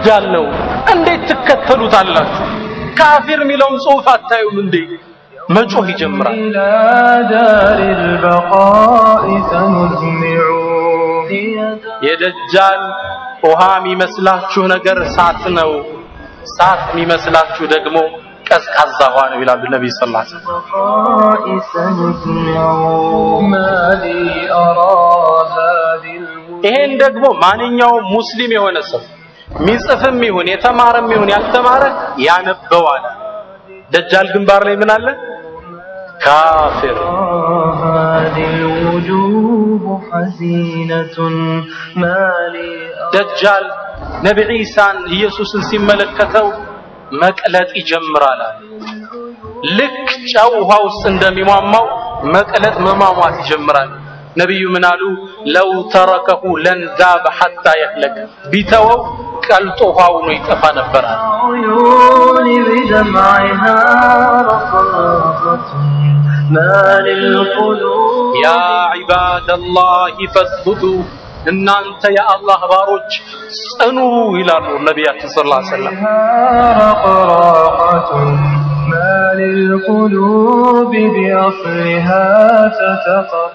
ደጃል ነው እንዴት ትከተሉታላችሁ ካፊር የሚለውን ጽሑፍ አታዩም እንዴ መጮህ ይጀምራል إلى دار البقاء سنزمع هي دار የደጃል ውሃ የሚመስላችሁ ነገር እሳት ነው እሳት የሚመስላችሁ ደግሞ ቀዝቃዛ ውሃ ነው ይላሉ ነቢይ ስ ላ البقاء سنزمع ما لي أرى هذه الوجوه ይሄን ደግሞ ማንኛውም ሙስሊም የሆነ ሰው ሚጽፍም ይሁን የተማረም ይሁን ያልተማረ ያነበዋል ደጃል ግንባር ላይ ምን አለ ካፊር هذه الوجوه حزينة ما لي أرى ደጃል ነቢ ዒሳን ኢየሱስን ሲመለከተው መቅለጥ ይጀምራል አለ። ልክ ጨው ውሃ ውስጥ እንደሚሟሟው መቅለጥ መሟሟት ይጀምራል ነቢዩ ምን አሉ ለው ተረከሁ ለንዛበ ሐታ የህለክ ቢተወው ቀልጦ ውሃ ሆኖ ይጠፋ ነበር አለ عيوني بدمعها رقراقة ما للقلوب ያ ዒባደላህ ፈስቡቱ እናንተ የአላህ ባሮች ጽኑ ይላሉ ነቢያችን ስ ላ ሰለም رقراقة ما للقلوب بأصلها تتقطع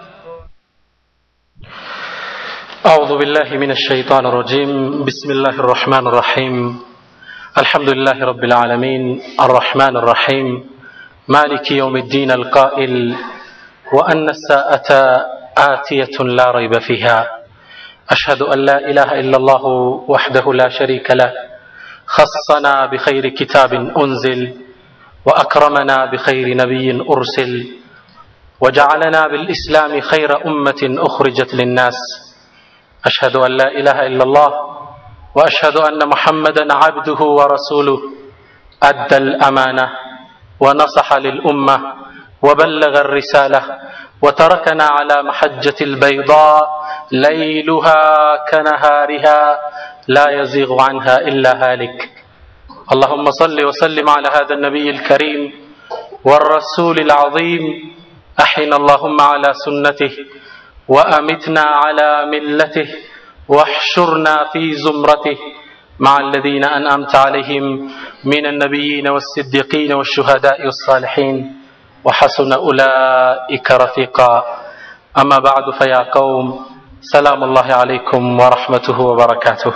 أعوذ بالله من الشيطان الرجيم بسم الله الرحمن الرحيم الحمد لله رب العالمين الرحمن الرحيم مالك يوم الدين القائل وأن الساعة آتية لا ريب فيها أشهد أن لا إله إلا الله وحده لا شريك له خصنا بخير كتاب أنزل وأكرمنا بخير نبي أرسل وجعلنا بالإسلام خير أمة أخرجت للناس أشهد أن لا إله إلا الله وأشهد أن محمدا عبده ورسوله أدى الأمانة ونصح للأمة وبلغ الرسالة وتركنا على محجة البيضاء ليلها كنهارها لا يزيغ عنها إلا هالك اللهم صل وسلم على هذا النبي الكريم والرسول العظيم أحينا اللهم على سنته وأمتنا على ملته واحشرنا في زمرته مع الذين أنأمت عليهم من النبيين والصديقين والشهداء والصالحين وحسن أولئك رفيقا أما بعد فيا قوم سلام الله عليكم ورحمته وبركاته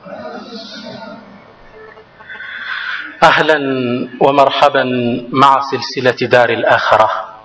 أهلا ومرحبا مع سلسلة دار الآخرة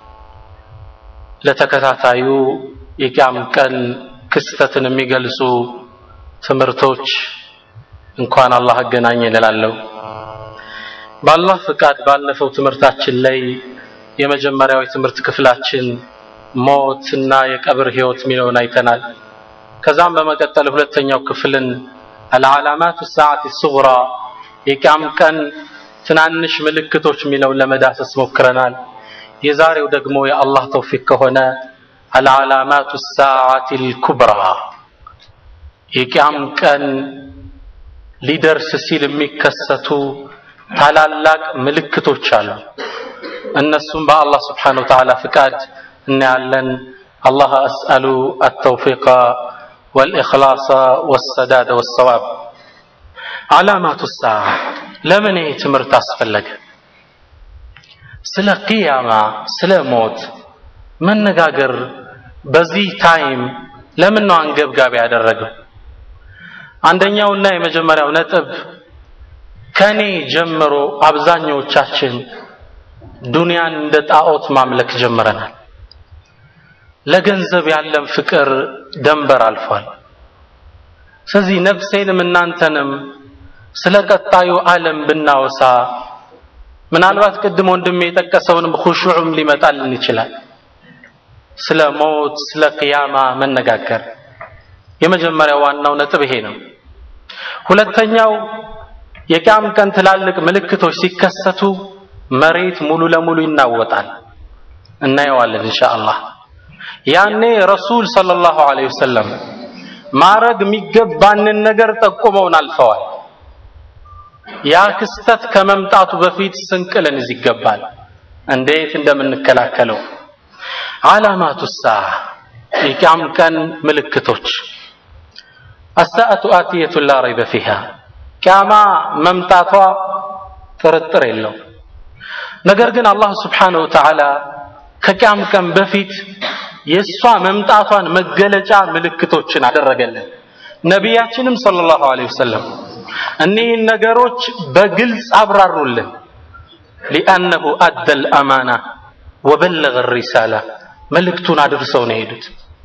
ለተከታታዩ የቂያም ቀን ክስተትን የሚገልጹ ትምህርቶች እንኳን አላህ አገናኘ እላለሁ። በአላህ ፍቃድ ባለፈው ትምህርታችን ላይ የመጀመሪያው የትምህርት ክፍላችን ሞት እና የቀብር ህይወት የሚለውን አይተናል። ከዛም በመቀጠል ሁለተኛው ክፍልን አልዓላማቱ ሰዓት ሱግራ የቂያም ቀን ትናንሽ ምልክቶች የሚለውን ለመዳሰስ ሞክረናል። የዛሬው ደግሞ የአላህ ተውፊቅ ከሆነ አልዓላማቱ ሰዓት ልኩብራ የቂያም ቀን ሊደርስ ሲል የሚከሰቱ ታላላቅ ምልክቶች አሉ። እነሱም በአላህ ስብሓነ ወተዓላ ፍቃድ እናያለን። አላህ አስአሉ አተውፊቀ ወልኢኽላሰ ወሰዳደ ወሰዋብ። ዓላማቱ ሰዓ ለምን ይህ ትምህርት አስፈለገ? ስለ ቅያማ ስለ ሞት መነጋገር በዚህ ታይም ለምን ነው አንገብጋቢ ያደረገው? አንደኛውና የመጀመሪያው ነጥብ ከኔ ጀምሮ አብዛኛዎቻችን ዱንያን እንደ ጣዖት ማምለክ ጀምረናል። ለገንዘብ ያለን ፍቅር ደንበር አልፏል። ስለዚህ ነፍሴንም እናንተንም ስለ ቀጣዩ ዓለም ብናወሳ ምናልባት ቅድም ወንድሜ የጠቀሰውንም ሁሹዕም ሊመጣልን ይችላል። ስለ ሞት፣ ስለ ቅያማ መነጋገር የመጀመሪያው ዋናው ነጥብ ይሄ ነው። ሁለተኛው የቂያም ቀን ትላልቅ ምልክቶች ሲከሰቱ መሬት ሙሉ ለሙሉ ይናወጣል። እናየዋለን ኢንሻአላህ። ያኔ ረሱል ሰለላሁ ዐለይሂ ወሰለም ማረግ የሚገባንን ነገር ጠቁመውን አልፈዋል። ያ ክስተት ከመምጣቱ በፊት ስንቅ ልንይዝ ይገባል፣ እንዴት እንደምንከላከለው። ዓላማቱ ሰዓ የቂያም ቀን ምልክቶች አሳአቱ አትየቱን ላ ረይበ ፊሃ ቅያማ መምጣቷ ጥርጥር የለው። ነገር ግን አላህ ስብሓነሁ ወተዓላ ከቅያም ቀን በፊት የእሷ መምጣቷን መገለጫ ምልክቶችን አደረገልን። ነቢያችንም ሰለላሁ ዐለይሂ ወሰለም እኒህን ነገሮች በግልጽ አብራሩልን። ሊአነሁ አደል አማና ወበለገ ሪሳላ መልእክቱን አድርሰው ነው የሄዱት።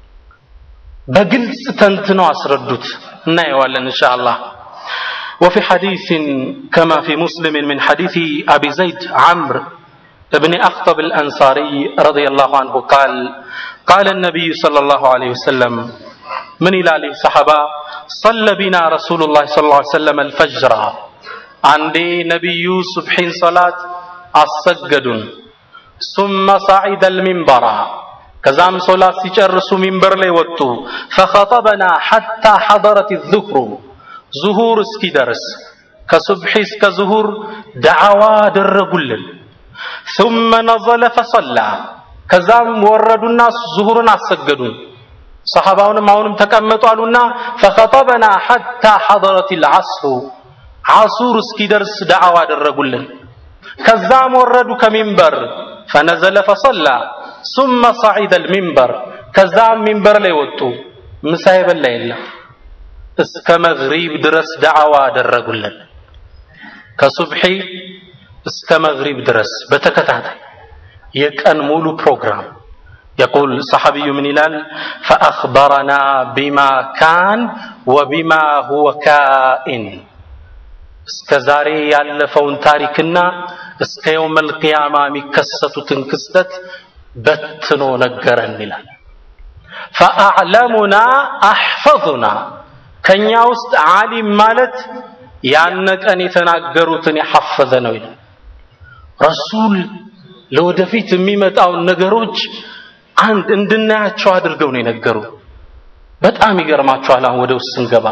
በግልጽ ተንትነው አስረዱት። እናየዋለን ኢንሻአላህ። وفي حديث كما في مسلم من حديث أبي زيد عمرو بن أخطب الأنصاري رضي الله عنه قال قال النبي صلى الله عليه وسلم من إلى صحابة صلى بنا رسول الله صلى الله عليه وسلم الفجر عندي نبي صبحين صلاة السجدون ثم صعد المنبر كزام صلاة سيجرس منبر لي وطو فخطبنا حتى حضرت الذكر ዙሁር እስኪደርስ ከሱብሒ እስከ ዙሁር ደዓዋ አደረጉልን። ثم نزل فصلى ከዛም ወረዱና ዙሁርን አሰገዱን። ሰሐባውንም አሁንም ተቀመጡ አሉና فخطبنا حتى حضرت العصر ዓሱር እስኪደርስ ደዓዋ አደረጉልን። ከዛም ወረዱ ከሚንበር فنزل فصلى ثم صعد المنبر ከዛም ሚንበር ላይ ወጡ። ምሳ የበላ የለም። እስከ መግሪብ ድረስ ደዓዋ አደረጉልን። ከሱብሒ እስከ መግሪብ ድረስ በተከታታይ የቀን ሙሉ ፕሮግራም يقول صحابي من ይላል فأخبرنا بما كان وبما هو كائن እስከ ዛሬ ያለፈውን ታሪክና እስከ የውመል ቂያማ የሚከሰቱትን ክስተት በትኖ ነገረን ይላል። ፈአዕለሙና አሕፈظና ከኛ ውስጥ ዓሊም ማለት ያነ ቀን የተናገሩትን የሐፈዘ ነው ይላል። ረሱል ለወደፊት የሚመጣውን ነገሮች አንድ እንድናያቸው አድርገው ነው የነገሩ። በጣም ይገርማችኋል። አሁን ወደ ውስጥ ስንገባ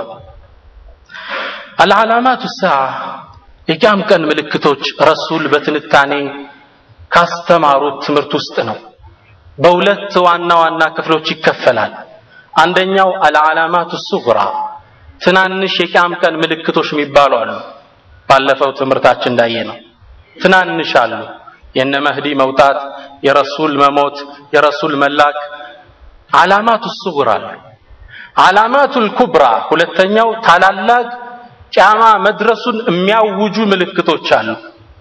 አልዓላማቱ ሰዓ የቂያም ቀን ምልክቶች ረሱል በትንታኔ ካስተማሩት ትምህርት ውስጥ ነው። በሁለት ዋና ዋና ክፍሎች ይከፈላል። አንደኛው አልዓላማቱ ሱግራ ትናንሽ የቂያም ቀን ምልክቶች የሚባሉ አሉ። ባለፈው ትምህርታችን እንዳየ ነው። ትናንሽ አሉ። የነ መህዲ መውጣት፣ የረሱል መሞት፣ የረሱል መላክ ዓላማቱ ሱግራ አሉ። ዓላማቱል ኩብራ ሁለተኛው ታላላቅ ቂያማ መድረሱን የሚያውጁ ምልክቶች አሉ።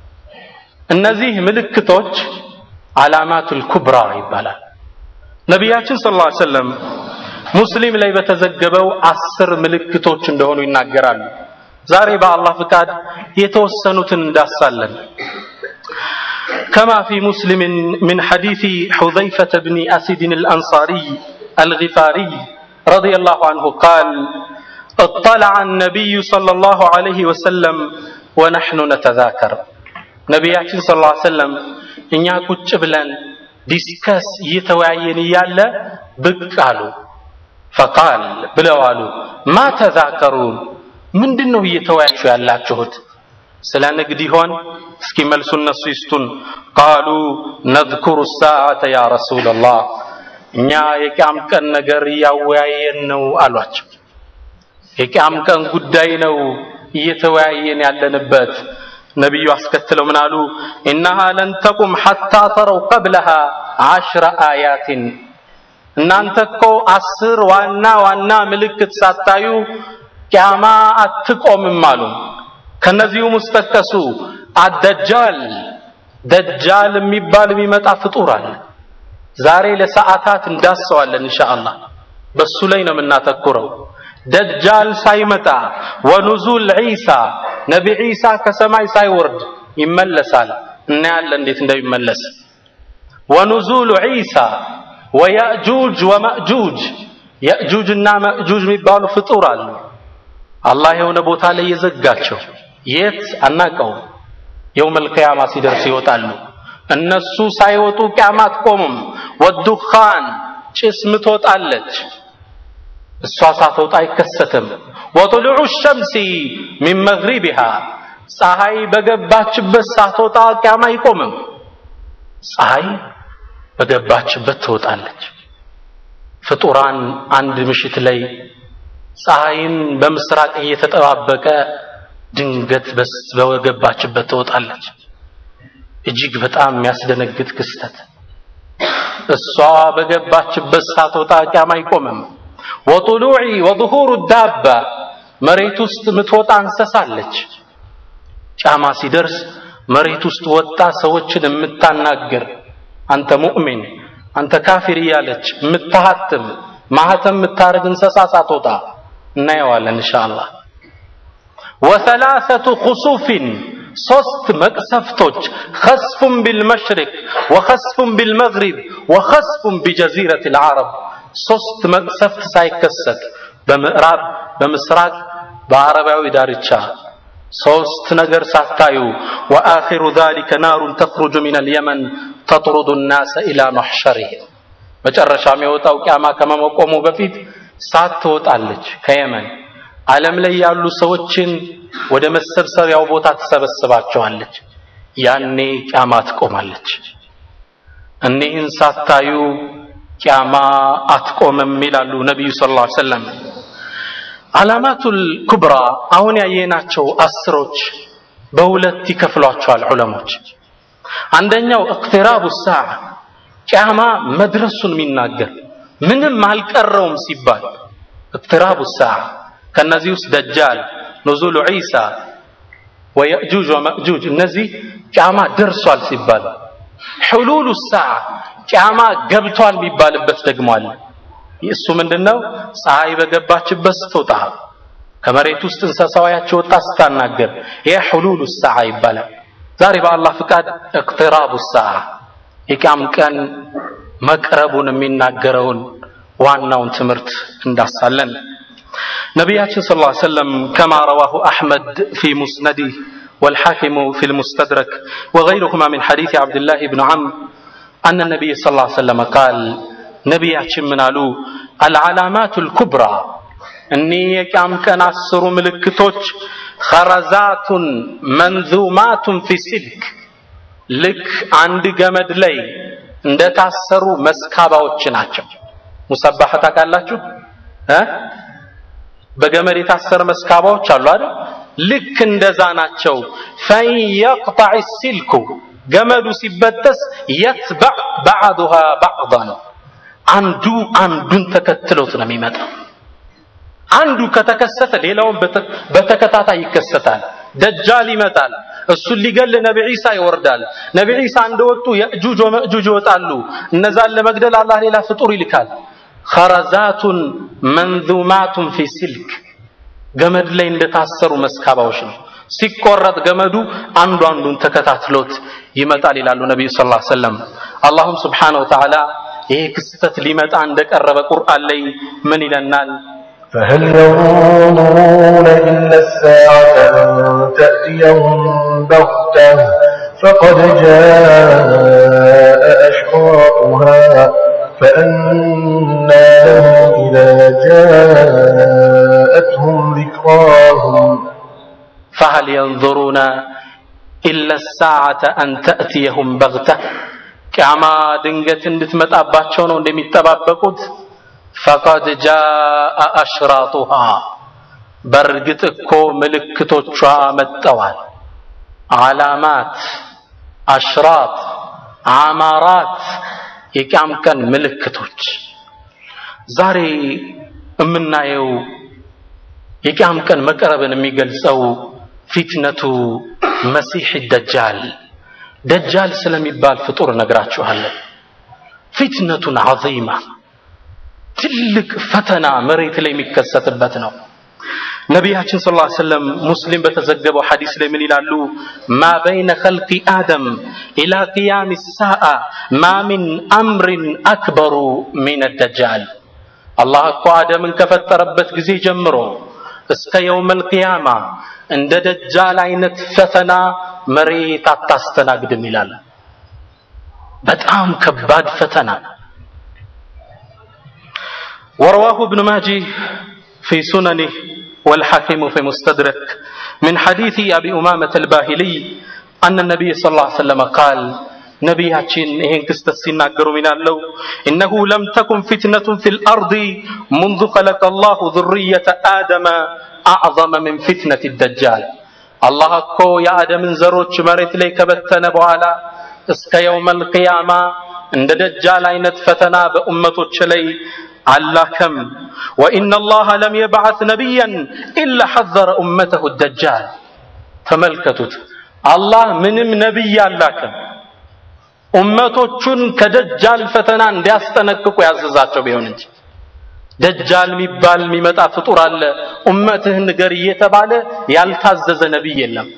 እነዚህ ምልክቶች ዓላማቱል ኩብራ ይባላል። ነቢያችን ሰለላሁ ዐለይሂ ወሰለም ሙስሊም ላይ በተዘገበው አስር ምልክቶች እንደሆኑ ይናገራሉ። ዛሬ በአላህ ፍቃድ የተወሰኑትን እንዳሳለን። كما في مسلم من حديث حذيفة بن أسد الأنصاري الغفاري رضي الله عنه قال اطلع النبي صلى الله عليه وسلم ونحن نتذاكر ነቢያችን ስ ላ ሰለም እኛ ቁጭ ብለን ዲስከስ እየተወያየን እያለ ብቅ አሉ ፈቃል ብለው አሉ ማ ተዛከሩን ምንድን ነው እየተወያችሁ ያላችሁት ስለ ንግድ ይሆን እስኪ መልሱ እነሱ ይስጡን ቃሉ ነذኩሩ ሳዓተ ያ ረሱላላህ እኛ የቂያም ቀን ነገር እያወያየን ነው አሏቸው የቂያም ቀን ጉዳይ ነው እየተወያየን ያለንበት ነቢዩ አስከትለው ምን አሉ ኢነሃ ለን ተቁም ሐታ ተረው ቀብለሃ አሽረ አያትን እናንተ እኮ አስር ዋና ዋና ምልክት ሳታዩ ቂያማ አትቆምም አሉ ከነዚሁም ውስጥ ጠቀሱ አደጃል ደጃል የሚባል የሚመጣ ፍጡር አለ ዛሬ ለሰዓታት እንዳሰዋለን ኢንሻአላህ በሱ ላይ ነው የምናተኩረው ደጃል ሳይመጣ ወኑዙል ዒሳ ነቢ ዒሳ ከሰማይ ሳይወርድ ይመለሳል እናያለን እንዴት እንደሚመለስ ወኑዙሉ ዒሳ ወያእጁጅ ወማእጁጅ የእጁጅና መእጁጅ የሚባሉ ፍጡር አሉ አላህ የሆነ ቦታ ላይ የዘጋቸው የት አናቀውም የውመል ቂያማ ሲደርስ ይወጣሉ እነሱ ሳይወጡ ቂያማ አትቆምም ወዱኻን ጭስ ምትወጣለች እሷ ሳትወጣ አይከሰትም ወጥሉዑ ሸምሲ ሚን መግሪቢሃ ፀሐይ በገባችበት ሳትወጣ ቂያማ አይቆምም ፀሐይ በገባችበት ትወጣለች ፍጡራን አንድ ምሽት ላይ ፀሐይን በምስራቅ እየተጠባበቀ ድንገት በገባችበት ትወጣለች። እጅግ በጣም የሚያስደነግጥ ክስተት። እሷ በገባችበት ሳትወጣ ቂያማ አይቆምም። ወጡሉዒ ወظሁሩ ዳባ መሬት ውስጥ የምትወጣ እንስሳለች። ቂያማ ሲደርስ መሬት ውስጥ ወጣ ሰዎችን የምታናግር አንተ ሙእሚን አንተ ካፊር እያለች የምታሃትም ማህተም የምታደርግ እንስሳ ሳትወጣ እናየዋለን ኢንሻአላህ። ወሰላሰቱ ኹሱፊን ሶስት መቅሰፍቶች ኸስፉን ቢልመሽሪቅ ወኸስፉን ቢልመግሪብ ወኸስፉን ቢጀዚረት ልዓረብ ሶስት መቅሰፍት ሳይከሰት በምዕራብ በምስራቅ በአረባዊ ዳርቻ ሶስት ነገር ሳታዩ ወአኺሩ ዛሊከ ናሩን ተኽሩጁ ሚን አልየመን ተጥሩዱ ናሰ ኢላ መሕሸሪህም መጨረሻም የወጣው ቂያማ ከመቆሙ በፊት ሳት ትወጣለች ከየመን ዓለም ላይ ያሉ ሰዎችን ወደ መሰብሰቢያው ቦታ ትሰበስባቸዋለች። ያኔ ቂያማ ትቆማለች። እኒህን ሳታዩ ቂያማ አትቆምም ይላሉ ነቢዩ ሰለላሁ ዐለይሂ ወሰለም። ዓላማቱል ኩብራ አሁን ያየናቸው አስሮች በሁለት ይከፍሏቸዋል ዑለሞች። አንደኛው እቅትራቡ ሰዓ ቂያማ መድረሱን የሚናገር ምንም አልቀረውም ሲባል እቅትራቡ ሰዓ ከነዚህ ውስጥ ደጃል፣ ኑዙሉ ዒሳ ወየእጁጅ ወመእጁጅ እነዚህ ቂያማ ደርሷል ሲባል፣ ሕሉሉ ሰዓ ቂያማ ገብቷል የሚባልበት ደግሞ አለ። እሱ ምንድነው? ፀሐይ በገባችበት ስትወጣ ከመሬት ውስጥ እንስሳዋያቸው ወጣ ስታናገር ይሄ ሕሉሉ ሰዓ ይባላል። ዛሬ በአላህ ፍቃድ እቅትራቡ ሰዓ የቂያም ቀን መቅረቡን የሚናገረውን ዋናውን ትምህርት እንዳሳለን ነቢያችን ስ ላ ሰለም ከማ ረዋሁ አሕመድ ፊ ሙስነዲህ والحاكم في المستدرك وغيرهما من حديث عبد الله بن عمرو أن النبي صلى الله عليه وسلم قال نبياتشن من قالوا العلامات الكبرى أني يكام كان عصر ملكتوش خرزات منذومات في سلك ልክ አንድ ገመድ ላይ እንደታሰሩ መስካባዎች ናቸው። ሙሰባህ ታውቃላችሁ እ በገመድ የታሰረ መስካባዎች አሉ አይደል? ልክ እንደዛ ናቸው። ፈን የቅጣዕ ሲልኩ ገመዱ ሲበጠስ የትበዕ ባዕዱሃ ባዕዳን አንዱ አንዱን ተከትሎት ነው የሚመጣው። አንዱ ከተከሰተ ሌላውን በተከታታይ ይከሰታል። ደጃል ይመጣል። እሱን ሊገል ነቢ ዒሳ ይወርዳል። ነቢ ዒሳ እንደወጡ የእጁጅ ወመእጁጅ ይወጣሉ። እነዛን ለመግደል አላህ ሌላ ፍጡር ይልካል። ኸረዛቱን መንዙማቱን ፊ ሲልክ ገመድ ላይ እንደታሰሩ መስካባዎች ነው። ሲቆረጥ ገመዱ አንዱ አንዱን ተከታትሎት ይመጣል ይላሉ ነቢዩ ስ ላ ሰለም። አላሁም ስብሓነሁ ወተዓላ ይሄ ክስተት ሊመጣ እንደቀረበ ቁርአን ላይ ምን ይለናል? فهل ينظرون إلا الساعة أن تأتيهم بغتة فقد جاء أشراطها فأنى لهم إذا جاءتهم ذكراهم فهل ينظرون إلا الساعة أن تأتيهم بغتة ቂያማ ድንገት እንድትመጣባቸው ነው እንደሚጠባበቁት ፈቀድ ጃአ አሽራጡሃ በእርግጥ እኮ ምልክቶቿ መጠዋል። ዓላማት፣ አሽራጥ፣ አማራት የቂያም ቀን ምልክቶች። ዛሬ የምናየው የቂያም ቀን መቅረብን የሚገልጸው ፊትነቱ መሲሕ ደጃል ደጃል ስለሚባል ፍጡር እነግራችኋለን። ፊትነቱን ዐዚማ ትልቅ ፈተና መሬት ላይ የሚከሰትበት ነው። ነቢያችን ሰለላሁ ዐለይሂ ወሰለም ሙስሊም በተዘገበው ሐዲስ ላይ ምን ይላሉ? ማ በይነ ኸልቂ አደም ኢላ ቂያም ሳአ ማ ሚን አምሪን አክበሩ ሚን ደጃል። አላህ እኮ አደምን ከፈጠረበት ጊዜ ጀምሮ እስከ የውመል ቂያማ እንደ ደጃል አይነት ፈተና መሬት አታስተናግድም ይላል። በጣም ከባድ ፈተና ورواه ابن ماجه في سننه والحاكم في مستدرك من حديث أبي أمامة الباهلي أن النبي صلى الله عليه وسلم قال نبياتين إهن كستت سيناقر من الله إنه لم تكن فتنة في الأرض منذ خلق الله ذرية آدم أعظم من فتنة الدجال አላህ እኮ የአደምን ዘሮች መሬት ላይ ከበተነ በኋላ እስከ የውመል ቂያማ እንደ ደጃል አይነት ፈተና በኡመቶች ላይ አላከም። ወኢነ አላህ ለም የብዓት ነቢያን ኢላ ሐዘረ ኡመተሁ ደጃል። ተመልከቱት፣ አላህ ምንም ነቢይ አላከም ኡመቶቹን ከደጃል ፈተና እንዲያስጠነቅቁ ያዘዛቸው ቢሆን እንጂ ደጃል የሚባል የሚመጣ ፍጡር አለ ኡመትህን ንገር እየተባለ ያልታዘዘ ነቢይ የለም።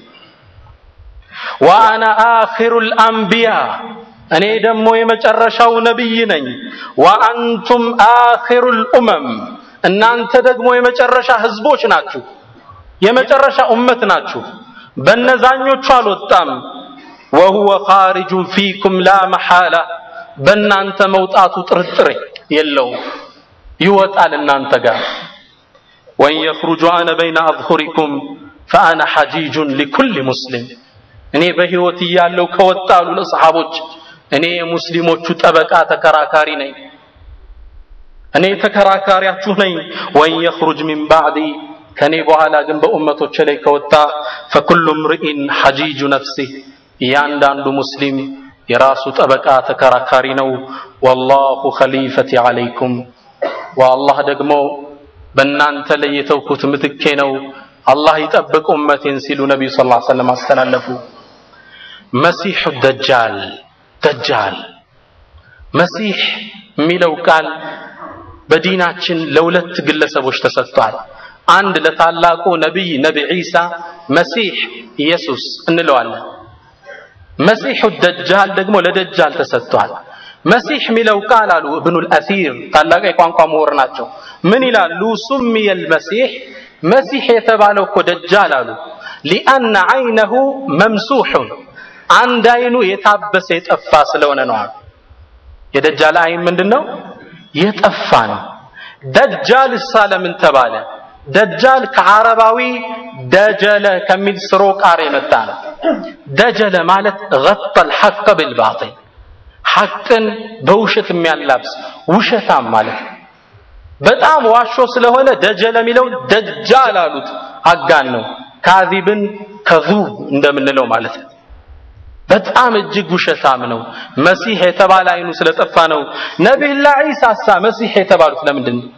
ወአና አኺሩል አንቢያ እኔ ደግሞ የመጨረሻው ነቢይ ነኝ። ወአንቱም አኺሩል ኡመም እናንተ ደግሞ የመጨረሻ ህዝቦች ናችሁ፣ የመጨረሻ ኡመት ናችሁ። በነዛኞቹ አልወጣም። ወሁወ ኻሪጁን ፊኩም ላ መሐላ በእናንተ መውጣቱ ጥርጥር የለውም፣ ይወጣል እናንተ ጋር። ወን የኽሩጁ አነ በይነ አዝሁሪኩም ፈአነ ሐጂጁን ሊኩል ሙስሊም እኔ በህይወት እያለው ከወጣሉ ለሰሓቦች እኔ የሙስሊሞቹ ጠበቃ ተከራካሪ ነኝ። እኔ ተከራካሪያችሁ ነኝ። ወን የኽሩጅ ሚን ባዕዲ ከኔ በኋላ ግን በኡመቶች ላይ ከወጣ ፈኩሉ ምርኢን ሐጂጁ ነፍሲህ እያንዳንዱ ሙስሊም የራሱ ጠበቃ ተከራካሪ ነው። ወላሁ ኸሊፈቲ ዓለይኩም ወአላህ ደግሞ በእናንተ ላይ የተውኩት ምትኬ ነው። አላህ ይጠብቅ ኡመቴን ሲሉ ነቢዩ ሰለላሁ ዐለይሂ ወሰለም አስተላለፉ። መሲሑ ደጃል ደጃል መሲሕ የሚለው ቃል በዲናችን ለሁለት ግለሰቦች ተሰጥቷል። አንድ ለታላቁ ነቢይ ነቢ ዒሳ መሲሕ ኢየሱስ እንለዋለን። መሲሑ ደጃል ደግሞ ለደጃል ተሰጥቷል። መሲሕ የሚለው ቃል አሉ እብኑል አሲር ታላቅ የቋንቋ ምሁር ናቸው። ምን ይላሉ? ሱሚየል መሲሕ መሲሕ የተባለው እኮ ደጃል አሉ ሊአነ ዓይነሁ መምሱሑን አንድ አይኑ የታበሰ የጠፋ ስለሆነ ነው አሉ። የደጃል አይን ምንድን ነው? የጠፋ ነው። ደጃል እሳ ለምን ተባለ? ደጃል ከዓረባዊ ደጀለ ከሚል ስሮ ቃር የመጣ ነው። ደጀለ ማለት ገጠል ሐቅ ብልባጢል ሐቅን በውሸት የሚያላብስ ውሸታም ማለት ነው። በጣም ዋሾ ስለሆነ ደጀለ የሚለው ደጃል አሉት። አጋን ነው። ካዚብን ከዙብ እንደምንለው ማለት ነው። በጣም እጅግ ውሸታም ነው። መሲሕ የተባለ አይኑ ስለጠፋ ነው። ነቢዩላህ ዒሳሳ መሲሕ የተባሉት ለምንድን ነው?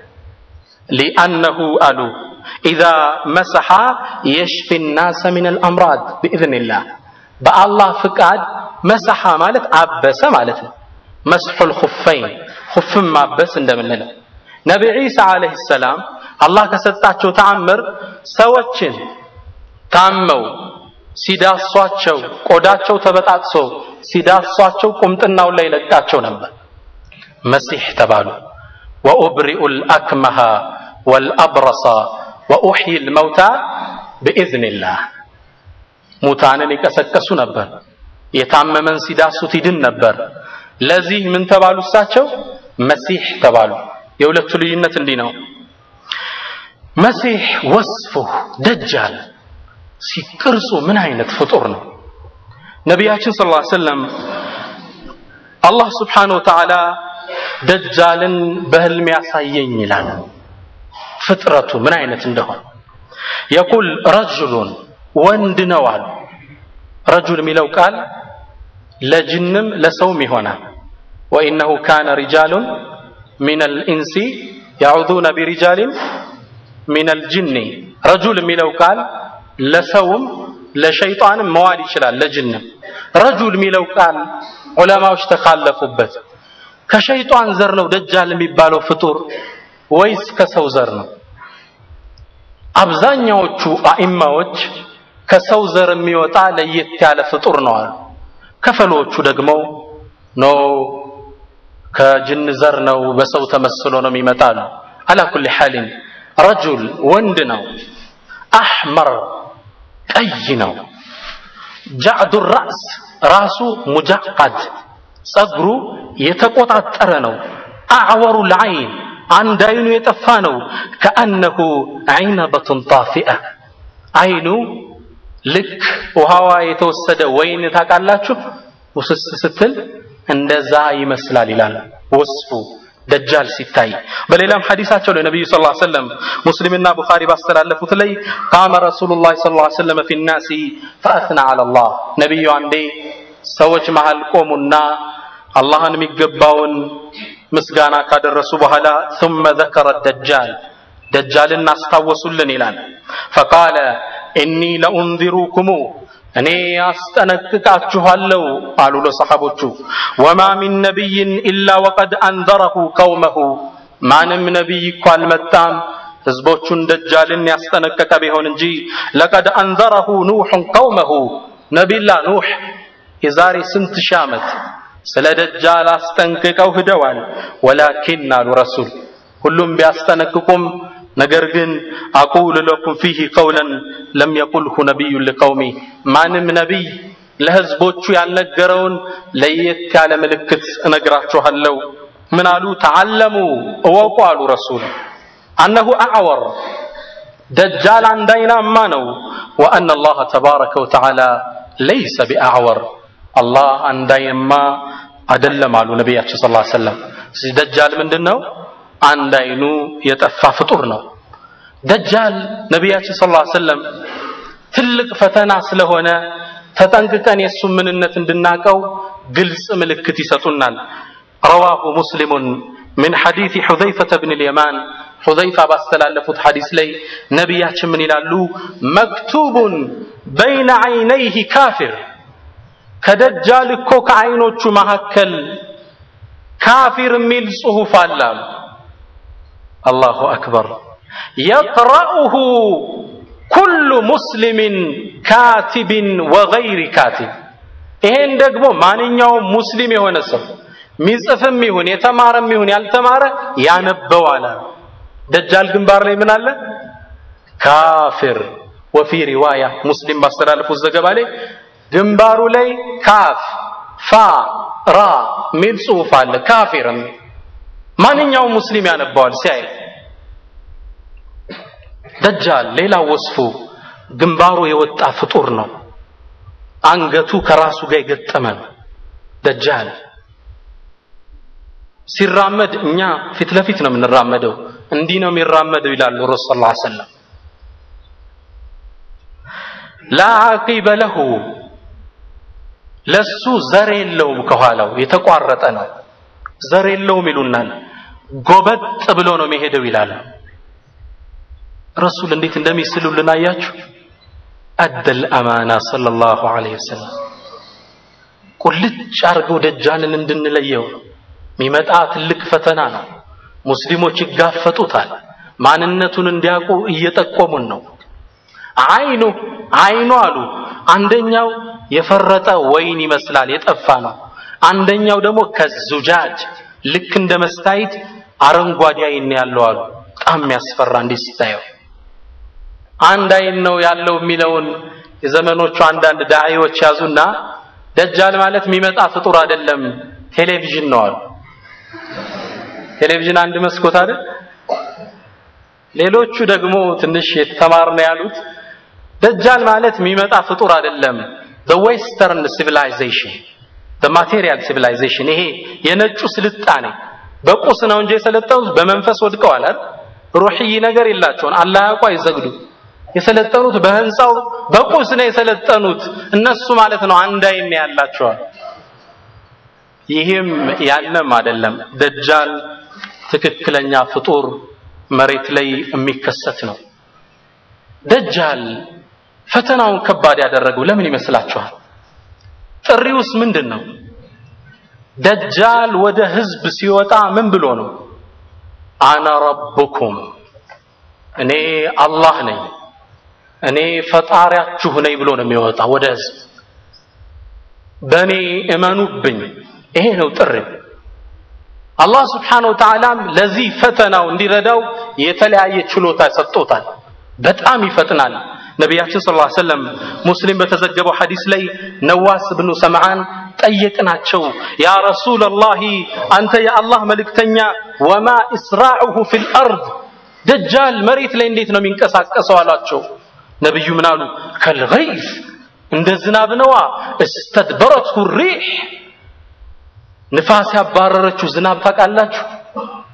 ሊአነሁ አሉ ኢዛ መሰሐ የሽፊ ናሰ ሚን አልአምራድ ብኢዝኒላህ በአላህ ፍቃድ መሰሐ ማለት አበሰ ማለት ነው። መስሑል ኹፈይን ኹፍን ማበስ እንደምንለው ነቢ ዒሳ ዓለይሂ ሰላም አላህ ከሰጣቸው ተአምር ሰዎችን ታመው ሲዳሷቸው ቆዳቸው ተበጣጥሶ ሲዳሷቸው ቁምጥናው ላይ ለቃቸው ነበር። መሲሕ ተባሉ። ወኡብሪኡ ልአክመሃ ወልአብረሳ ወኡሕይ ልመውታ ብኢዝኒላህ ሙታንን ይቀሰቀሱ ነበር። የታመመን ሲዳሱት ይድን ነበር። ለዚህ ምን ተባሉ? እሳቸው መሲሕ ተባሉ። የሁለቱ ልዩነት እንዲህ ነው። መሲሕ ወስፉ ደጃል ሲቅርጹ ምን አይነት ፍጡር ነው? ነቢያችን ስ ላ ሰለም አላህ ስብሓነሁ ወተዓላ ደጃልን በህልም ያሳየኝ ይላል። ፍጥረቱ ምን አይነት እንደሆነ የቁል ረጅሉን ወንድ ነው አሉ። ረጁል የሚለው ቃል ለጅንም ለሰውም ይሆናል። ወኢነሁ ካነ ሪጃሉን ሚነል ኢንሲ ያዑዙነ ቢሪጃሊን ሚነል ጅኒ ረጁል የሚለው ቃል ለሰውም ለሸይጣንም መዋል ይችላል፣ ለጅንም። ረጁል የሚለው ቃል ዑለማዎች ተካለፉበት። ከሸይጣን ዘር ነው ደጃል የሚባለው ፍጡር ወይስ ከሰው ዘር ነው? አብዛኛዎቹ አኢማዎች ከሰው ዘር የሚወጣ ለየት ያለ ፍጡር ነው አሉ። ከፈሎቹ ደግሞ ኖ ከጅን ዘር ነው፣ በሰው ተመስሎ ነው የሚመጣሉ። አላ ኩሊ ሓሊን ረጁል ወንድ ነው፣ አሕመር ቀይ ነው፣ ጃዕዱ ራእስ ራሱ ሙጃዓድ ጸጉሩ የተቆጣጠረ ነው፣ አዕወሩ ልዓይን አንድ አይኑ የጠፋ ነው፣ ከአነሁ ዐይነበቱን ጣፊአ አይኑ ልክ ውሃዋ የተወሰደ ወይን ታውቃላችሁ፣ ውስስ ስትል እንደዛ ይመስላል ይላል። ወስፉ ደጃል ሲታይ በሌላም ሐዲሳቸው ላይ ነብዩ ሰለላሁ ዐለይሂ ወሰለም ሙስሊምና ቡኻሪ ባስተላለፉት ላይ ቃመ ረሱሉላህ ሰለላሁ ዐለይሂ ወሰለም ፊ ናሲ ፈአስና ዐለላህ ነብዩ አንዴ ሰዎች መሃል ቆሙና አላህን የሚገባውን ምስጋና ካደረሱ በኋላ ثم ذكر الدجال ደጃልን አስታወሱልን ይላል فقال إني لأنذركم እኔ አስጠነቅቃችኋለሁ አሉ ለሰሐቦቹ ወማ ሚን ነቢይን ኢላ ወቀድ አንዘረሁ ቀውመሁ ማንም ነቢይ እኮ አልመጣም ህዝቦቹን ደጃልን ያስጠነቀቀ ቢሆን እንጂ ለቀድ አንዘረሁ ኑሑን ቀውመሁ ነቢላ ኑሕ የዛሬ ስንት ሺህ ዓመት ስለ ደጃል አስጠንቅቀው ሂደዋል ወላኪን አሉ ረሱል ሁሉም ቢያስጠነቅቁም ነገር ግን አቁል ለኩም ፊህ ቀውለን ለም የቁልሁ ነቢዩን ሊቀውሚ ማንም ነቢይ ለህዝቦቹ ያልነገረውን ለየት ያለ ምልክት እነግራችኋለሁ ምን አሉ ተዓለሙ እወቁ አሉ ረሱል አነሁ አዕወር ደጃል አንድ አይናማ ነው ወአነ አላህ ተባረከ ወተዓላ ለይሰ ቢአዕወር አላህ አንድ አይንማ አይደለም አሉ ነቢያችን ስ ሰለም ደጃል ምንድን ነው አንድ አይኑ የጠፋ ፍጡር ነው ደጃል ነቢያችን ስ ሰለም ትልቅ ፈተና ስለሆነ ተጠንቅቀን የእሱ ምንነት እንድናቀው ግልጽ ምልክት ይሰጡናል ረዋሁ ሙስሊሙን من حديث حذيفة بن اليمان حذيفة باستلالفت حديث لي نبياتش من يلالو مكتوب بين عينيه كافر كدجال كوك عينوش مهكل كافر ميل صهوف الله الله أكبر يقرأه كل مسلم كاتب وغير كاتب ይሄን ደግሞ ማንኛውም ሙስሊም የሆነ ሰው ሚጽፍም ይሁን የተማረም ይሁን ያልተማረ ያነበዋል ደጃል ግንባር ላይ ምን አለ ካፊር ወፊ ሪዋያ ሙስሊም ባስተላለፉት ዘገባ ላይ ግንባሩ ላይ ካፍ ፋ ራ ሚል ጽሁፍ አለ ካፊርም ማንኛውም ሙስሊም ያነባዋል ሲያይ ደጃል ሌላው ወስፉ ግንባሩ የወጣ ፍጡር ነው አንገቱ ከራሱ ጋር የገጠመ ነው ደጃል ሲራመድ እኛ ፊት ለፊት ነው የምንራመደው እንዲህ ነው የሚራመደው ይላሉ ረሱል ስ ሰለም ላ ዓቂበ ለሁ ለሱ ዘር የለውም ከኋላው የተቋረጠ ነው ዘር የለውም ይሉናል ጎበጥ ብሎ ነው የሚሄደው ይላሉ ረሱል እንዴት እንደሚስሉልን አያችሁ አደል አማና ሰለላሁ ዐለይሂ ወሰለም ቁልጭ አርገው ደጃልን እንድንለየው ነው የሚመጣ ትልቅ ፈተና ነው ሙስሊሞች ይጋፈጡታል ማንነቱን እንዲያውቁ እየጠቆሙን ነው አይኑ አይኑ አሉ አንደኛው የፈረጠ ወይን ይመስላል የጠፋ ነው አንደኛው ደግሞ ከዙጃጅ ልክ እንደ መስታይት አረንጓዴ አይን ያለው አሉ በጣም የሚያስፈራ እንዲህ ስታየው አንድ አይን ነው ያለው የሚለውን የዘመኖቹ አንዳንድ ዳዒዎች ያዙና ደጃል ማለት የሚመጣ ፍጡር አይደለም ቴሌቪዥን ነው አሉ ቴሌቪዥን አንድ መስኮት አይደል ሌሎቹ ደግሞ ትንሽ የተማር ነው ያሉት ደጃል ማለት የሚመጣ ፍጡር አይደለም the western civilization the material civilization ይሄ የነጩ ስልጣኔ በቁስ ነው እንጂ የሰለጠኑት በመንፈስ ወድቀዋል አይደል ሩህይ ነገር የላቸውን አላህ ያውቁ አይዘግዱ የሰለጠኑት በህንፃው በቁስ ነው የሰለጠኑት እነሱ ማለት ነው አንድ አይን ያላቸዋል ይህም ያለም አይደለም ደጃል ትክክለኛ ፍጡር መሬት ላይ የሚከሰት ነው ደጃል ፈተናውን ከባድ ያደረገው ለምን ይመስላችኋል ጥሪውስ ምንድን ነው ደጃል ወደ ህዝብ ሲወጣ ምን ብሎ ነው አና ረብኩም እኔ አላህ ነኝ እኔ ፈጣሪያችሁ ነኝ ብሎ ነው የሚወጣ ወደ ህዝብ በእኔ እመኑብኝ ይሄ ነው ጥሪ አላህ ስብሓነሁ ወተዓላም ለዚህ ፈተናው እንዲረዳው የተለያየ ችሎታ ሰጥቶታል በጣም ይፈጥናል ነቢያችን ስ ሰለም ሙስሊም በተዘገበው ሐዲስ ላይ ነዋስ ብኑ ሰምዓን ጠየቅናቸው ያ ረሱላላሂ አንተ የአላህ መልእክተኛ ወማ እስራዑሁ ፊ ልአርድ ደጃል መሬት ላይ እንዴት ነው የሚንቀሳቀሰው አሏቸው ነቢዩ ምን አሉ ከልገይዝ እንደ ዝናብ ነዋ እስተድበረትሁ ሪሕ ንፋስ ያባረረችው ዝናብ ታውቃላችሁ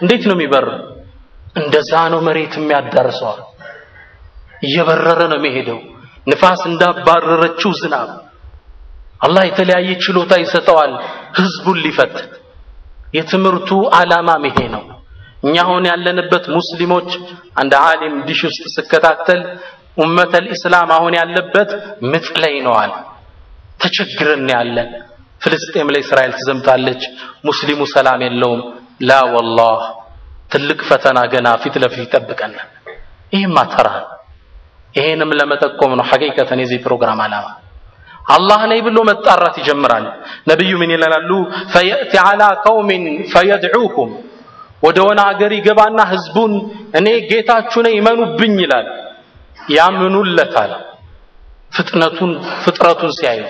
እንዴት ነው የሚበር? እንደዛ ነው መሬት የሚያዳርሰዋል። እየበረረ ነው የሚሄደው፣ ንፋስ እንዳባረረችው ዝናብ። አላህ የተለያየ ችሎታ ይሰጠዋል ህዝቡን ሊፈትን። የትምህርቱ ዓላማም ይሄ ነው። እኛ አሁን ያለንበት ሙስሊሞች አንድ ዓሊም ዲሽ ውስጥ ስከታተል ኡመተል ኢስላም አሁን ያለበት ምጥ ላይ ነው አለ። ተቸግረን ያለን ፍልስጤም ላይ እስራኤል ትዘምታለች፣ ሙስሊሙ ሰላም የለውም። ላ ወላህ ትልቅ ፈተና ገና ፊት ለፊት ይጠብቀናል። ይህም አተራ ይሄንም ለመጠቆም ነው ሐቂቀተን የዚህ ፕሮግራም ዓላማ። አላህ ነኝ ብሎ መጣራት ይጀምራል። ነቢዩ ምን ይላሉ? ፈየእቲ ዐላ ቀውሚን ፈየድዑኩም ወደ ሆነ አገር ይገባና ህዝቡን እኔ ጌታችሁ ነኝ ይመኑብኝ ይላል። ያምኑለታል። ፍጥነቱን ፍጥረቱን ሲያዩ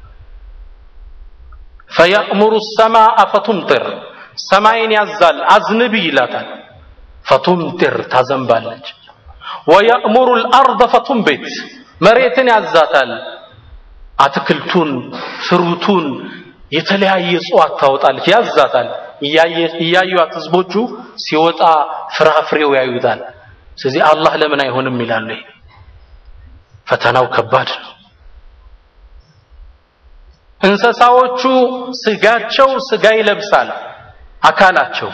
ፈየእሙሩ ሰማአ ፈቱምጢር ሰማይን ያዛል አዝንቢ ይላታል። ፈቱምጢር ታዘንባለች። ወየእሙሩ ልአርض ፈቱንቢት መሬትን ያዛታል። አትክልቱን፣ ፍሩቱን፣ የተለያየ እጽዋት ታወጣለች፣ ያዛታል። እያዩት ህዝቦቹ ሲወጣ ፍራፍሬው ያዩታል። ስለዚህ አላህ ለምን አይሆንም ይላሉ። ይሄ ፈተናው ከባድ ነው። እንስሳዎቹ ስጋቸው ስጋ ይለብሳል፣ አካላቸው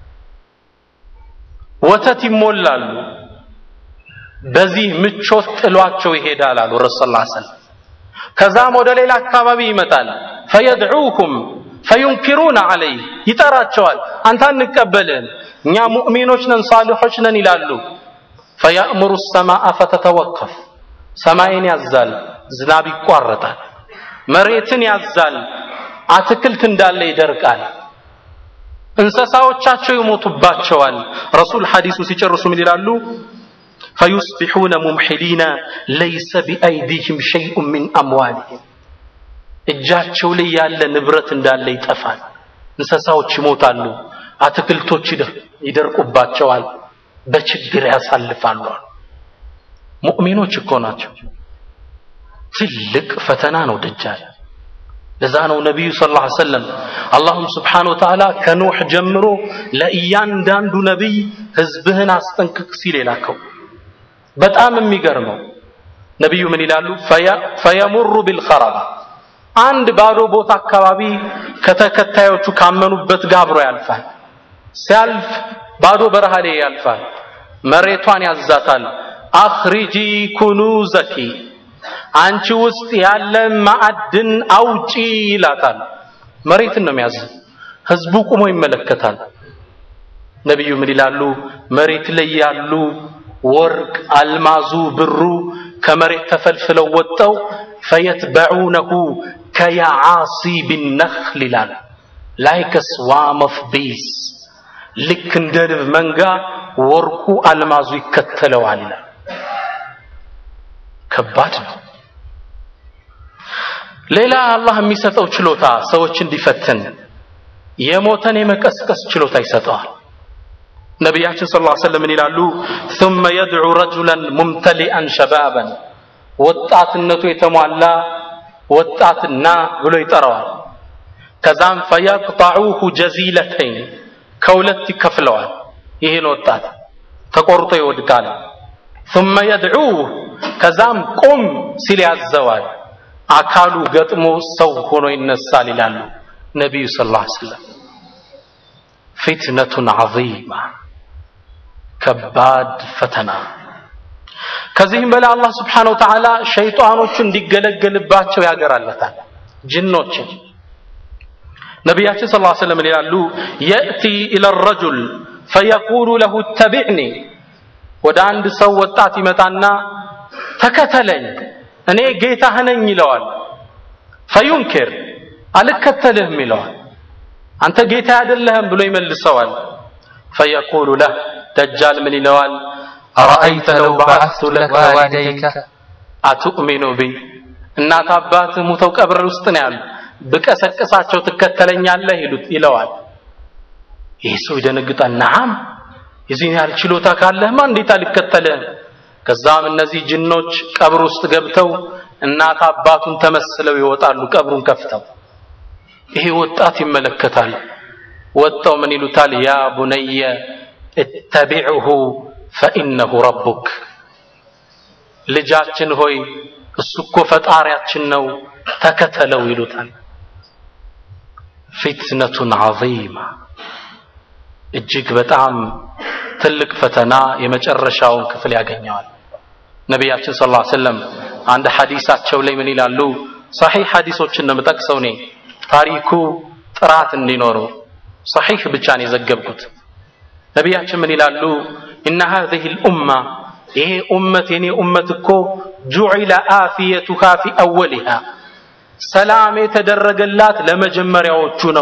ወተት ይሞላሉ። በዚህ ምቾት ጥሏቸው ይሄዳል አሉ ረሱል ላ ሰለም። ከዛም ወደ ሌላ አካባቢ ይመጣል። ፈየድዑኩም ፈዩንኪሩነ ዐለይ ይጠራቸዋል። አንተ አንቀበልህም፣ እኛ ሙእሚኖች ነን ሳሊሖች ነን ይላሉ። ፈያእምሩ ሰማአ ፈተተወከፍ ሰማይን ያዛል፣ ዝናብ ይቋረጣል። መሬትን ያዛል፣ አትክልት እንዳለ ይደርቃል። እንስሳዎቻቸው ይሞቱባቸዋል። ረሱል ሐዲሱን ሲጨርሱ ምን ይላሉ? ፈዩስቢሑነ ሙምሒሊነ ለይሰ ቢአይዲህም ሸይኡን ሚን አምዋሊህም እጃቸው ላይ ያለ ንብረት እንዳለ ይጠፋል። እንስሳዎች ይሞታሉ፣ አትክልቶች ይደርቁባቸዋል፣ በችግር ያሳልፋሉ። ሙእሚኖች እኮ ናቸው። ትልቅ ፈተና ነው ደጃል። ለዛ ነው ነቢዩ ሰለላሁ ዐለይሂ ወሰለም አላሁም ስብሓነሁ ወተዓላ ከኖህ ጀምሮ ለእያንዳንዱ ነቢይ ህዝብህን አስጠንቅቅ ሲል የላከው። በጣም የሚገርመው ነቢዩ ምን ይላሉ? ፈየሙሩ ቢልኸረባ አንድ ባዶ ቦታ አካባቢ ከተከታዮቹ ካመኑበት ጋር አብሮ ያልፋል። ሲያልፍ ባዶ በረሃ ላይ ያልፋል። መሬቷን ያዛታል። አኽሪጂ ኩኑዘኪ አንቺ ውስጥ ያለ ማዕድን አውጪ ይላታል። መሬትን ነው የሚያዝ። ህዝቡ ቁሞ ይመለከታል። ነቢዩ ምን ይላሉ? መሬት ላይ ያሉ ወርቅ፣ አልማዙ፣ ብሩ ከመሬት ተፈልፍለው ወጠው ፈየትበዑነሁ ከየዓሲ ቢነኽል ይላል። ላይክ ስዋም ኦፍ ቢስ ልክ እንደ ንብ መንጋ ወርቁ አልማዙ ይከተለዋል ይላል። ከባድ ነው። ሌላ አላህ የሚሰጠው ችሎታ ሰዎች እንዲፈትን የሞተን የመቀስቀስ ችሎታ ይሰጠዋል። ነቢያችን ሰለላሁ ዐለይሂ ወሰለም ይላሉ ثم يدعو رجلا ممتلئا شبابا ወጣትነቱ የተሟላ ወጣትና ብሎ ይጠራዋል። ከዛም ፈየቅጣዑሁ ጀዚለተይን ከሁለት ይከፍለዋል። ይህን ወጣት ተቆርጦ ይወድቃል። ثم يدعوه ከዛም ቁም ሲል ያዘዋል። አካሉ ገጥሞ ሰው ሆኖ ይነሳል ይላሉ ነቢዩ ሰለላሁ ዐለይሂ ወሰለም። ፊትነቱን ዐዚማ ከባድ ፈተና። ከዚህም በላይ አላህ ስብሓነሁ ወተዓላ ሸይጣኖቹን እንዲገለገልባቸው ያገራለታል ጅኖችን። ነቢያችን ሰለላሁ ዐለይሂ ወሰለም ይላሉ የእቲ ኢለ ረጁል ፈየቁሉ ለሁ ተቢዕኒ ወደ አንድ ሰው ወጣት ይመጣና ተከተለኝ እኔ ጌታህ ነኝ ይለዋል። ፈዩንኪር አልከተልህም ይለዋል። አንተ ጌታ አይደለህም ብሎ ይመልሰዋል። ፈየቁሉ ለህ ደጃል ምን ይለዋል? أرأيت لو بعثت لك والديك አቱእሚኑ ቢ እናት አባትህ ሙተው ቀብር ውስጥ ነው ያሉ ብቀሰቅሳቸው ትከተለኛለህ ይሉት ይለዋል። ይህ ሰው ይደነግጣል። ነዓም የዚህን ያህል ችሎታ ካለህማ እንዴት አልከተልህም? ከዛም እነዚህ ጅኖች ቀብር ውስጥ ገብተው እናት አባቱን ተመስለው ይወጣሉ ቀብሩን ከፍተው። ይሄ ወጣት ይመለከታል። ወጥተው ምን ይሉታል? ያ ቡነየ እተቢዕሁ ፈኢነሁ ረቡክ፣ ልጃችን ሆይ እሱ እኮ ፈጣሪያችን ነው ተከተለው ይሉታል። ፊትነቱን ዐዚማ እጅግ በጣም ትልቅ ፈተና የመጨረሻውን ክፍል ያገኘዋል። ነቢያችን ሰለላሁ ዐለይሂ ወሰለም አንድ ሐዲሳቸው ላይ ምን ይላሉ? ሰሒህ ሐዲሶችን ነው የምጠቅሰው እኔ ታሪኩ ጥራት እንዲኖረው ሰሒህ ብቻ ነው የዘገብኩት። ነቢያችን ምን ይላሉ? ኢነ ሃዚሂ ልኡማ ይሄ ኡመት የኔ ኡመት እኮ ጁዒለ አፊየቱሃ ፊ አወሊሃ ሰላም የተደረገላት ለመጀመሪያዎቹ ነው።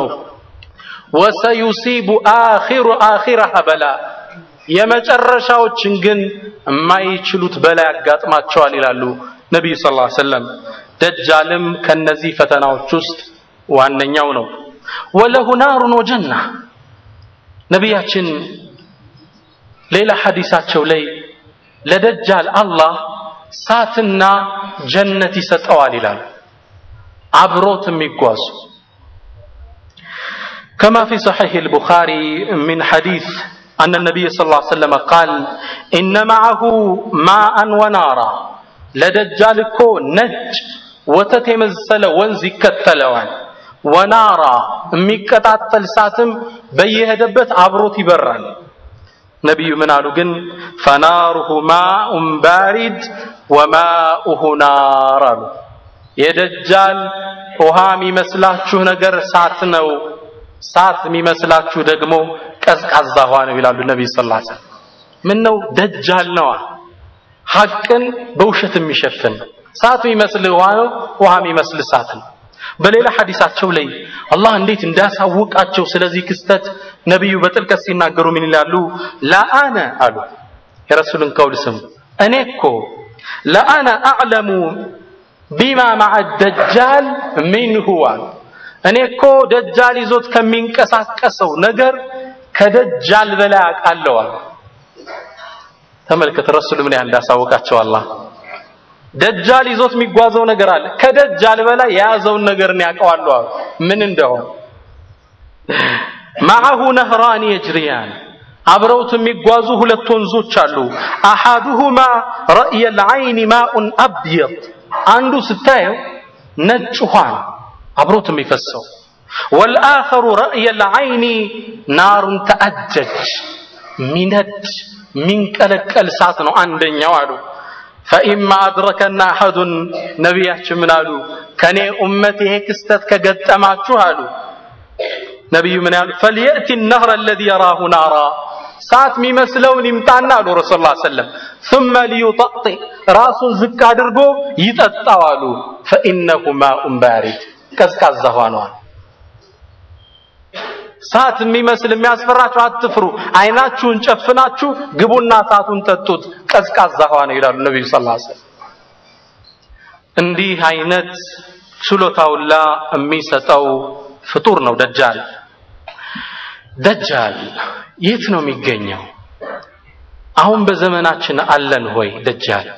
ወሰዩሲቡ አኺሩ አኺረሃ በላ የመጨረሻዎችን ግን የማይችሉት በላይ ያጋጥማቸዋል ይላሉ ነቢዩ ሰለላሁ ዐለይሂ ወሰለም። ደጃልም ከነዚህ ፈተናዎች ውስጥ ዋነኛው ነው። ወለሁ ናሩን ወጀና ነቢያችን ሌላ ሐዲሳቸው ላይ ለደጃል አላህ ሳትና ጀነት ይሰጠዋል ይላሉ። አብሮት የሚጓዙ كما في صحيح البخاري من حديث أن النبي صلى الله عليه وسلم قال إن معه ماء ونارا لدجال كو نج وتتمزل ونزي كتلوان ወናራ የሚቀጣጠል እሳትም በየሄደበት አብሮት ይበራል። ነቢዩ ምን አሉ ግን ፈናሩሁ ማኡን ባሪድ ወማኡሁ ናር አሉ። የደጃል ውሃ የሚመስላችሁ ነገር እሳት ነው፣ እሳት የሚመስላችሁ ደግሞ ቀዝቃዛ ውሃ ነው ይላሉ ነቢዩ ሰለላሁ ዐለይሂ ወሰለም። ምን ነው ደጃል ነዋ፣ ሐቅን በውሸት የሚሸፍን እሳት የሚመስል ውሃ ነው፣ ውሃ የሚመስል እሳት ነው። በሌላ ሐዲሳቸው ላይ አላህ እንዴት እንዳሳወቃቸው ስለዚህ ክስተት ነቢዩ በጥልቀት ሲናገሩ ምን ይላሉ? ለአነ አሉ የረሱልን ቀውል ስሙ እኔ እኮ ለአነ አዕለሙ ቢማ ማዐ ደጃል ሚንሁ አሉ እኔ እኮ ደጃል ይዞት ከሚንቀሳቀሰው ነገር ከደጃል በላይ አውቃለሁ አሉ። ተመልከት ረሱል ምን ያህል እንዳሳወቃቸው አላህ ደጃል ይዞት የሚጓዘው ነገር አለ። ከደጃል በላይ የያዘውን ነገር ነው ያውቀዋለሁ አሉ። ምን እንደሆነ ማዐሁ ነህራን የጅሪያን አብረውት የሚጓዙ ሁለት ወንዞች አሉ። አሐዱሁማ ረእየል ዐይኒ ማኡን አብየድ አንዱ ስታየው ነጭ ውሃ ነው አብሮት የሚፈሰው። ወልአኸሩ ረእየል ዐይኒ ናሩን ተአጀጅ ሚነድ ሚንቀለቀል እሳት ነው አንደኛው አሉ። ፈኢማ አድረከና አሐዱን ነቢያችን ምን አሉ? ከኔ ኡመት ይሄ ክስተት ከገጠማችሁ አሉ ነቢዩ ምን ያሉ? ፈልየእቲ ነህረ አለዚ የራሁ ናራ ሰዓት የሚመስለውን ይምጣና አሉ ረሱል ላ ሰለም ثመ ሊዩጠጢ ራሱን ዝቅ አድርጎ ይጠጣው አሉ። ፈኢነሁ ማኡን ባሪድ ቀዝቃዛ ሆነዋል። ሰዓት የሚመስል የሚያስፈራችሁ አትፍሩ፣ አይናችሁን ጨፍናችሁ ግቡና ሰዓቱን ጠጡት፣ ቀዝቃዛ ውሃ ነው ይላሉ ነቢዩ ሰለላሁ ዐለይሂ ወሰለም። እንዲህ አይነት ችሎታውላ የሚሰጠው ፍጡር ነው ደጃል። ደጃል የት ነው የሚገኘው? አሁን በዘመናችን አለን ሆይ ደጃል?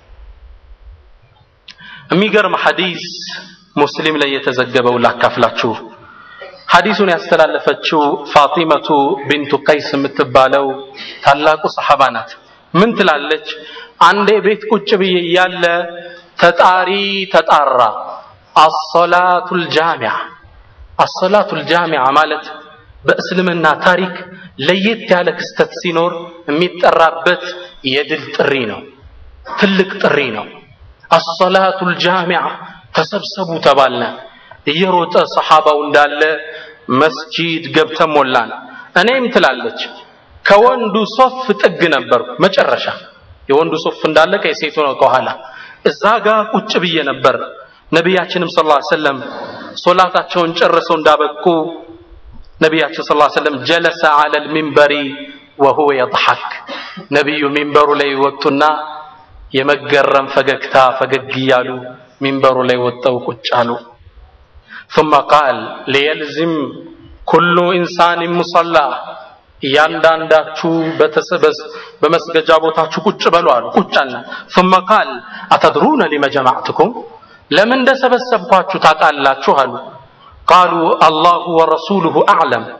የሚገርም ሐዲስ ሙስሊም ላይ የተዘገበው ላካፍላችሁ። ሐዲሱን ያስተላለፈችው ፋጢመቱ ቢንቱ ቀይስ የምትባለው ታላቁ ሰሐባ ናት። ምን ትላለች? አንዴ ቤት ቁጭ ብዬ እያለ ተጣሪ ተጣራ። አሰላቱል ጃሚዓ አሰላቱል ጃሚዓ ማለት በእስልምና ታሪክ ለየት ያለ ክስተት ሲኖር የሚጠራበት የድል ጥሪ ነው። ትልቅ ጥሪ ነው። አሰላቱል ጃሚዓ ተሰብሰቡ ተባልነ። እየሮጠ ሰሐባው እንዳለ መስጂድ ገብተን ሞላን። እኔም ትላለች ከወንዱ ሶፍ ጥግ ነበርኩ መጨረሻ የወንዱ ሶፍ እንዳለቀ የሴቱ ነው ከኋላ እዛ ጋር ቁጭ ብዬ ነበር። ነቢያችንም ሰለላሁ ዐለይሂ ወሰለም ሶላታቸውን ጨርሰው እንዳበቁ ነቢያችን ሰለላሁ ዐለይሂ ወሰለም ጀለሰ ዐለል ሚንበሪ ወሁወ የضሐክ ነቢዩ ሚንበሩ ላይ ወጡና የመገረም ፈገግታ ፈገግ እያሉ ሚንበሩ ላይ ወጠው ቁጭ አሉ። ثم قال ليلزم كل انسان مصلى እያንዳንዳችሁ በተሰበስ በመስገጃ ቦታችሁ ቁጭ በሉ አሉ። ቁጭ አልን። ثم قال أتدرون لما جمعتكم ለምን እንደሰበሰብኳችሁ ታውቃላችሁ አሉ። ቃሉ አላሁ ወረሱሉሁ አዕለም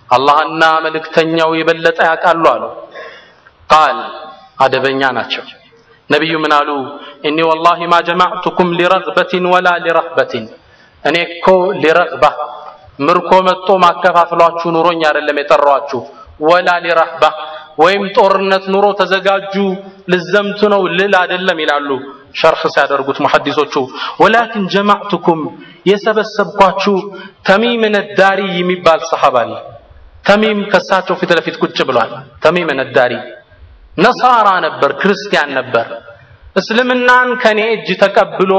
አላህና መልእክተኛው የበለጠ ያውቃሉ አሉ። ቃል አደበኛ ናቸው። ነቢዩ ምን አሉ? እኒ ወላሂ ማ ጀማዕቱኩም ሊረግበትን ወላ ሊረህበትን እኔ እኮ ሊረግባ ምርኮ መጥቶ ማከፋፍሏችሁ ኑሮኝ አይደለም የጠራኋችሁ፣ ወላ ሊረህባ ወይም ጦርነት ኑሮ ተዘጋጁ ልዘምቱ ነው ልል አይደለም ይላሉ ሸርህ ሲያደርጉት ሙሐዲሶቹ። ወላኪን ጀማዕቱኩም የሰበሰብኳችሁ ተሚም ነዳሪ የሚባል ሰሐባ አለ። ተሚም ከሳቸው ፊት ለፊት ቁጭ ብሏል። ተሚም ነዳሪ ነሳራ ነበር፣ ክርስቲያን ነበር። እስልምናን ከኔ እጅ ተቀብሎ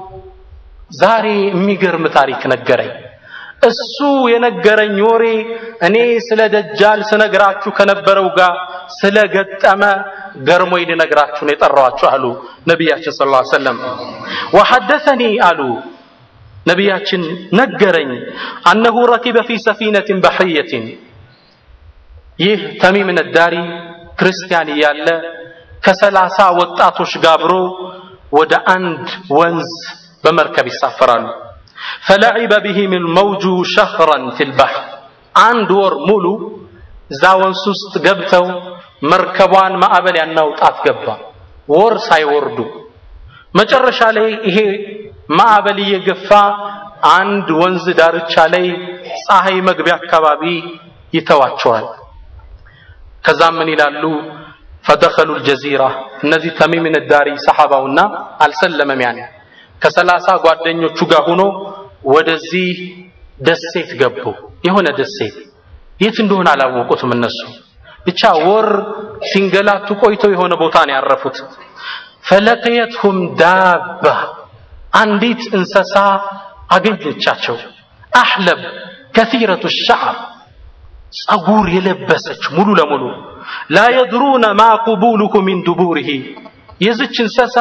ዛሬ የሚገርም ታሪክ ነገረኝ። እሱ የነገረኝ ወሬ እኔ ስለ ደጃል ስነግራችሁ ከነበረው ጋር ስለገጠመ ገርሞኝ ልነግራችሁ ነው የጠራኋችሁ አሉ ነቢያችን ሰለላሁ ዐለይሂ ወሰለም። ወሐደሰኒ አሉ ነቢያችን ነገረኝ አነሁ ረኪበ ፊ ሰፊነትን በሕየትን ይህ ተሚም ነዳሪ ክርስቲያን እያለ ከሰላሳ ወጣቶች ጋብሮ ወደ አንድ ወንዝ በመርከብ ይሳፈራሉ። ፈለዒበ ቢሂም ልመውጁ ሸህረን ፊልባሕር አንድ ወር ሙሉ እዛ ወንዝ ውስጥ ገብተው መርከቧን ማዕበል ያናውጣት ገባ። ወር ሳይወርዱ መጨረሻ ላይ ይሄ ማዕበል እየገፋ አንድ ወንዝ ዳርቻ ላይ ፀሐይ መግቢያ አካባቢ ይተዋቸዋል። ከዛም ምን ይላሉ? ፈደኸሉ ልጀዚራ እነዚህ ተሚም ነዳሪ ሰሓባውና አልሰለመም ያኔ ከሰላሳ ጓደኞቹ ጋር ሆኖ ወደዚህ ደሴት ገቡ። የሆነ ደሴት የት እንደሆነ አላወቁትም እነሱ ብቻ ወር ሲንገላቱ ቆይተው የሆነ ቦታ ነው ያረፉት። ፈለቅየትሁም ዳባ አንዲት እንስሳ አገኘቻቸው። አሕለብ ከሲረቱ ሻዕር ጸጉር የለበሰች ሙሉ ለሙሉ ላ የድሩነ ማ ቁቡሉሁ ሚን ዱቡሪሂ የዝች እንስሳ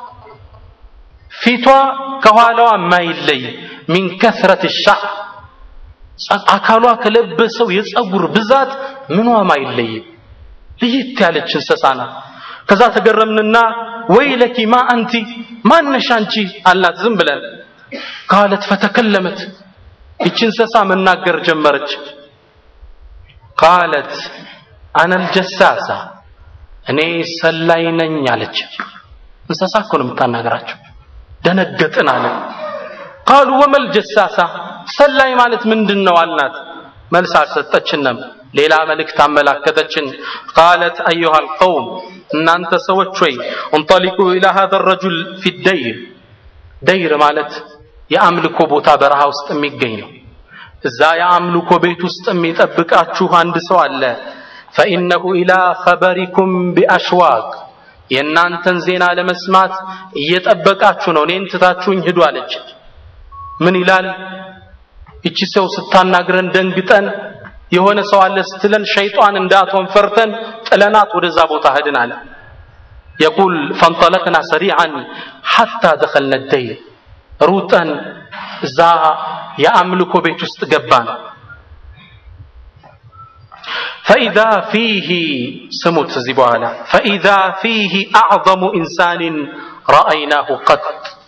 ፊቷ ከኋላዋ የማይለይ ሚን ከስረት ሻዕር አካሏ ከለበሰው የጸጉር ብዛት ምኗም አይለይም። ልይት ያለች እንስሳ ናት። ከዛ ተገረምንና ወይለኪ ማ አንቲ ማነሽ አንቺ አልናት። ዝም ብለን ቃለት ፈተከለመት ይቺ እንስሳ መናገር ጀመረች። ቃለት አነል ጀሳሳ እኔ ሰላይ ነኝ አለች። እንስሳ እኮ ነው የምታናገራቸው። ደነገጥን አለ። ቃሉ ወመል ጀሳሳ ሰላይ ማለት ምንድን ነው አልናት። መልስ አልሰጠችንም። ሌላ መልእክት አመላከተችን። ቃለት አዩሃ ልቀውም እናንተ ሰዎች ወይ እንጠሊቁ ኢላ ሀዘ ረጁል ፊ ደይር ደይር ማለት የአምልኮ ቦታ በረሃ ውስጥ የሚገኝ ነው። እዛ የአምልኮ ቤት ውስጥ የሚጠብቃችሁ አንድ ሰው አለ። ፈኢነሁ ኢላ ኸበሪኩም ቢአሽዋቅ የእናንተን ዜና ለመስማት እየጠበቃችሁ ነው። እኔን ትታችሁኝ ሂዱ አለች። ምን ይላል? እቺ ሰው ስታናግረን ደንግጠን የሆነ ሰው አለ ስትለን ሸይጣን እንዳትሆን ፈርተን ጥለናት ወደዛ ቦታ ሄድን አለ። የቁል ፈንጠለቅና ሰሪዓን ሐታ ደኸልነ ደይር ሩጠን እዛ የአምልኮ ቤት ውስጥ ገባን። ፈኢዛ ፊህ ስሙት እዚህ በኋላ ፈኢዛ ፊህ አዕظሙ ኢንሳንን ረአይናሁ ቀጥ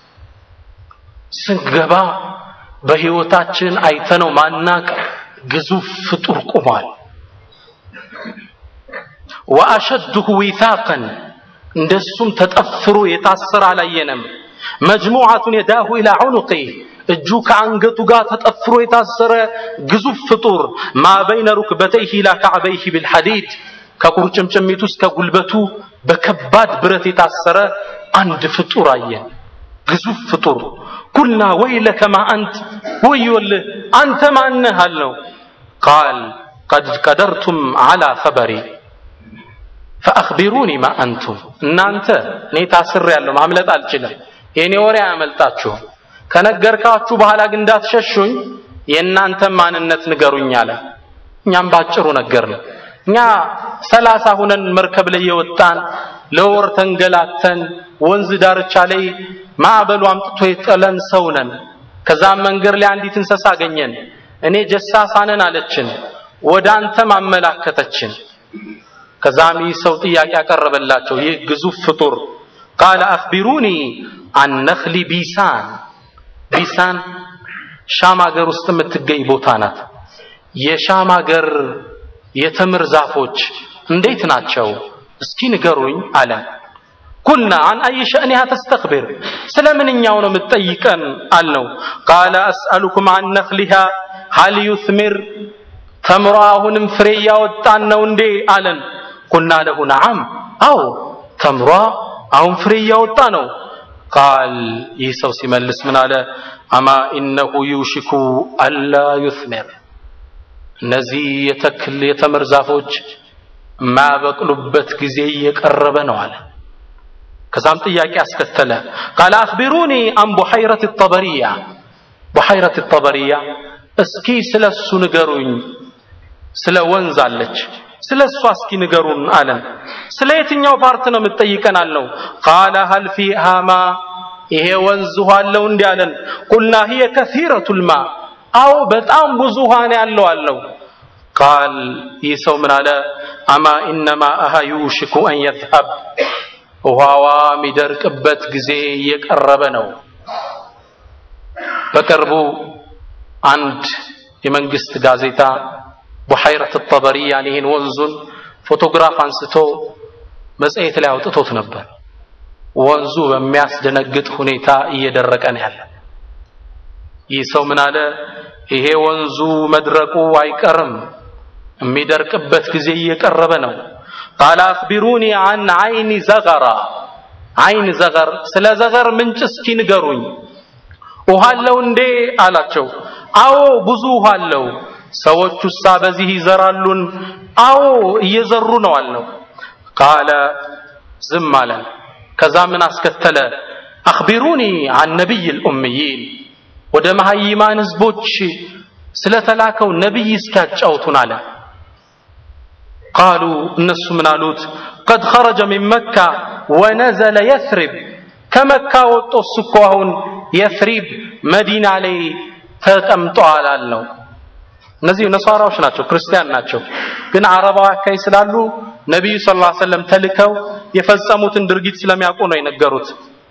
ስንገባ በህይወታችን አይተነው ማናቅ ግዙፍ ፍጡር ቁሟል። ወአሸድሁ ዊታቀን እንደሱም ተጠፍሮ የታሰረ አላየንም። መጅሙዓቱን የዳሁ ኢላ ዑኑቂህ እጁ ከአንገቱ ጋር ተጠፍሮ የታሰረ ግዙፍ ፍጡር ማ በይነ ሩክበተይህ ኢላ ካዕበይህ ቢልሐዲድ ከቁርጭምጭሚቱ እስከ ጉልበቱ በከባድ ብረት የታሰረ አንድ ፍጡር አየን። ግዙፍ ፍጡር ኩልና ወይለከ ማ አንት ወዮልህ አንተ ማነህ አልነው። ቃል ቀድ ቀደርቱም ዓላ ኸበሪ ፈአኽቢሩኒ ማ አንቱም እናንተ እኔ ታስሬያለሁ ማምለጥ አልችልም የእኔ ወሬ አያመልጣችሁም ከነገርካችሁ በኋላ ግን እንዳትሸሹኝ የእናንተን ማንነት ንገሩኝ አለ እኛም ባጭሩ ነገር ነው እኛ ሰላሳ ሁነን መርከብ ላይ የወጣን ለወር ተንገላተን ወንዝ ዳርቻ ላይ ማዕበሉ አምጥቶ የጠለን ሰው ነን ከዛም መንገድ ላይ አንዲት እንስሳ አገኘን እኔ ጀሳሳ ነን አለችን ወደ አንተም አመላከተችን ከዛም ይህ ሰው ጥያቄ ያቀረበላቸው ይህ ግዙፍ ፍጡር ቃለ አኽቢሩኒ አን ነኽሊ ቢሳን ቢሳን ሻም ሀገር ውስጥ የምትገኝ ቦታ ናት የሻም ሀገር የተምር ዛፎች እንዴት ናቸው እስኪ ንገሩኝ አለ ኩልና አን አይ ሸእኒሃ ተስተክቢር ስለምንኛው ነው የምትጠይቀን አልነው ቃለ አስአሉኩም አን ነክሊሃ ሀል ዩትሚር ተምሮ አሁንም ፍሬ እያወጣን ነው እንዴ አለን ቁልና ለሁ ነዓም አዎ ተምሯ አሁን ፍሬ እያወጣ ነው ቃል ይህ ሰው ሲመልስ ምን አለ አማ ኢነሁ ዩሽኩ አላ ዩትሚር እነዚህ የተክል የተምር ዛፎች የማያበቅሉበት ጊዜ እየቀረበ ነው አለ ከዛም ጥያቄ አስከተለ ቃል አክቢሩኒ አን ቡሐይረት ጠበሪያ ቡሐይረት ጠበሪያ እስኪ ስለ እሱ ንገሩኝ ስለ ወንዝ አለች ስለ እሷ እስኪ ንገሩን አለን ስለ የትኛው ፓርት ነው የምትጠይቀን አልነው ቃለ ሀል ፊሃ ማ ይሄ ወንዝ ውሃ አለው እንዲህ አለን ቁልና ሂየ ከሲረቱ ልማ አዎ በጣም ብዙ ውሃ ነው ያለው አልነው ቃል ይህ ሰው ምን አለ አማ ኢነማ አሃ ዩሽኩ አን የዝሀብ ውሃዋ የሚደርቅበት ጊዜ እየቀረበ ነው በቅርቡ አንድ የመንግስት ጋዜጣ ቡሐይረት ጠበሪያን ይህን ወንዙን ፎቶግራፍ አንስቶ መጽሔት ላይ አውጥቶት ነበር ወንዙ በሚያስደነግጥ ሁኔታ እየደረቀ ነው ያለ ይህ ሰው ምን አለ ይሄ ወንዙ መድረቁ አይቀርም የሚደርቅበት ጊዜ እየቀረበ ነው ቃል አክቢሩኒ አን አይኒ ዘገራ አይን ዘገር ስለ ዘገር ምንጭ እስኪ ንገሩኝ ውሃ አለው እንዴ አላቸው አዎ ብዙ ውሃ አለው ሰዎች ውሳ በዚህ ይዘራሉን አዎ እየዘሩ ነው አልነው ቃለ ዝም አለን ከዛ ምን አስከተለ አክቢሩኒ አን ነቢይ ልኡምይን ወደ መሀይማን ህዝቦች ስለተላከው ነቢይ እስኪያጫውቱን አለ ቃሉ እነሱ ምን አሉት ቀድ ኸረጀ ሚን መካ ወነዘለ የስሪብ ከመካ ወጦ እሱ እኮ አሁን የስሪብ መዲና ላይ ተቀምጧል አልነው እነዚህ ነሷራዎች ናቸው ክርስቲያን ናቸው ግን አረባዊ አካባቢ ስላሉ ነቢዩ ስ ላ ሰለም ተልከው የፈጸሙትን ድርጊት ስለሚያውቁ ነው የነገሩት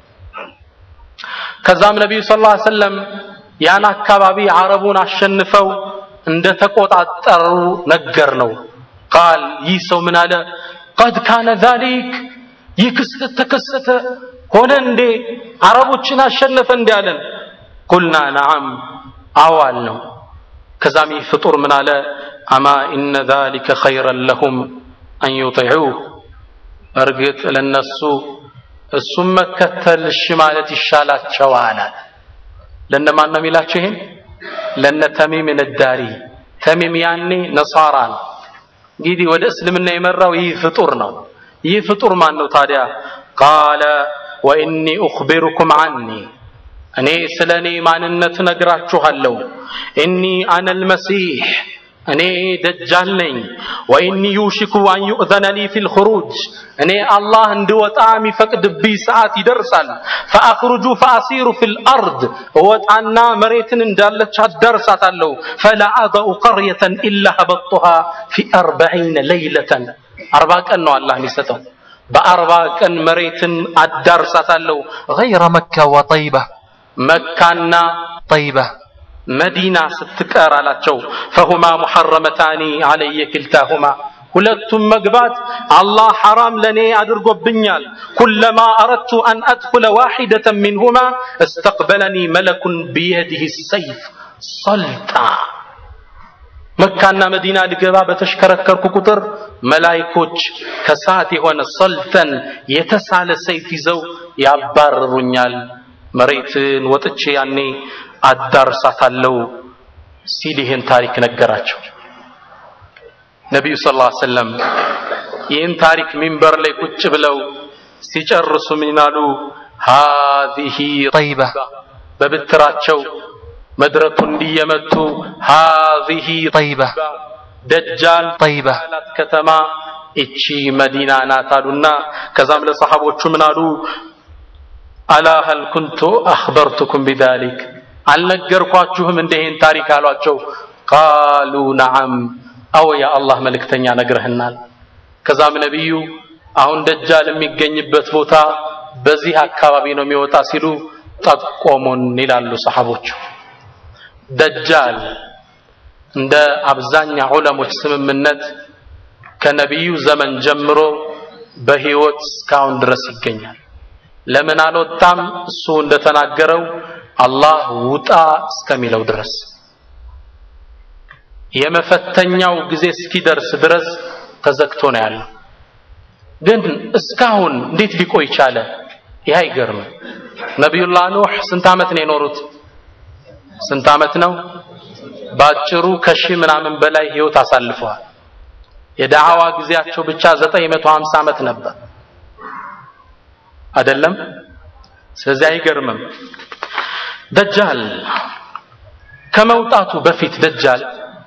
ከዛም ነቢዩ ስ ላ ሰለም ያን አካባቢ አረቡን አሸንፈው እንደተቆጣጠሩ ነገር ነው ቃል ይህ ሰው ምን አለ ቀድ ካነ ዛሊክ ይህ ክስተት ተከሰተ ሆነ እንዴ አረቦችን አሸነፈ እንዲ አለን ቁልና ነዓም አዋል ነው ከዛም ይህ ፍጡር ምን አለ አማ ኢነ ዛሊከ ኸይረን ለሁም አን ዩጢዑህ እርግጥ ለነሱ እሱም መከተል እሺ ማለት ይሻላቸዋል አለ ለነማን ነው የሚላቸው ይሄን ለነ ተሚም ነዳሪ ተሚም ያኔ ነሳራ ነው እንግዲህ ወደ እስልምና የመራው ይህ ፍጡር ነው ይህ ፍጡር ማን ነው ታዲያ ቃለ ወኢኒ ኡኽቢሩኩም ዐኒ እኔ ስለ እኔ ማንነት ነግራችኋለሁ ኢኒ አነ ልመሲሕ እኔ ደጃል ነኝ ወኢኒ ዩሽኩ አን ዩእዘነ ሊ ፊ ልኹሩጅ እኔ አላህ እንድወጣ የሚፈቅድብኝ ሰዓት ይደርሳል ፈአኽሩጁ ፈአሲሩ ፊ ልአርድ እወጣና መሬትን እንዳለች አዳርሳታለሁ ፈላ አضኡ ቀርየተን ኢላ ሀበጡሃ ፊ አርበዒነ ለይለተን አርባ ቀን ነው አላህ የሚሰጠው በአርባ ቀን መሬትን አዳርሳታለሁ غير مكة وطيبة መካና طيبة መዲና ስትቀር አላቸው ፈሁማ ሙሐረመታኒ አለየ ክልታሁማ ሁለቱም መግባት አላህ ሐራም ለኔ አድርጎብኛል ኩለማ አረድቱ አን አድኹለ ዋሒደተን ሚንሁማ እስተቅበለኒ መለኩን ቢየዲህ ሰይፍ ሰልጣ መካና መዲና ልገባ በተሽከረከርኩ ቁጥር መላይኮች ከሰዓት የሆነ ሰልተን የተሳለ ሰይፍ ይዘው ያባርሩኛል መሬትን ወጥቼ ያኔ አዳርሳታለሁ ሲል ይህን ታሪክ ነገራቸው ነቢዩ ስ ላ ሰለም ይህን ታሪክ ሚንበር ላይ ቁጭ ብለው ሲጨርሱ ምን አሉ ሃዚህ طيبة በብትራቸው መድረኩ እንዲየመቱ ሃዚህ طيبة ደጃል طيبة ላት ከተማ እቺ መዲና ናት አሉና ከዛም ለሰሓቦቹ ምን አሉ አላ ሀል ኩንቱ አኽበርቱኩም ቢዛሊክ አልነገርኳችሁም እንደ ይህን ታሪክ አሏቸው ቃሉ ነዓም አዎ የአላህ መልእክተኛ ነግረህናል ከዛም ነቢዩ አሁን ደጃል የሚገኝበት ቦታ በዚህ አካባቢ ነው የሚወጣ ሲሉ ጠቆሙን ይላሉ ሰሓቦቹ ደጃል እንደ አብዛኛው ዑለሞች ስምምነት ከነቢዩ ዘመን ጀምሮ በህይወት እስካሁን ድረስ ይገኛል። ለምን አልወጣም? እሱ እንደተናገረው አላህ ውጣ እስከሚለው ድረስ የመፈተኛው ጊዜ እስኪደርስ ድረስ ተዘግቶ ነው ያለው። ግን እስካሁን እንዴት ሊቆይ ቻለ? ይህ አይገርምም። ነቢዩላህ ኑህ ስንት ዓመት ነው የኖሩት? ስንት ዓመት ነው? ባጭሩ ከሺህ ምናምን በላይ ህይወት አሳልፈዋል። የዳዕዋ ጊዜያቸው ብቻ 950 ዓመት ነበር አይደለም? ስለዚህ አይገርምም። ደጃል ከመውጣቱ በፊት ደጃል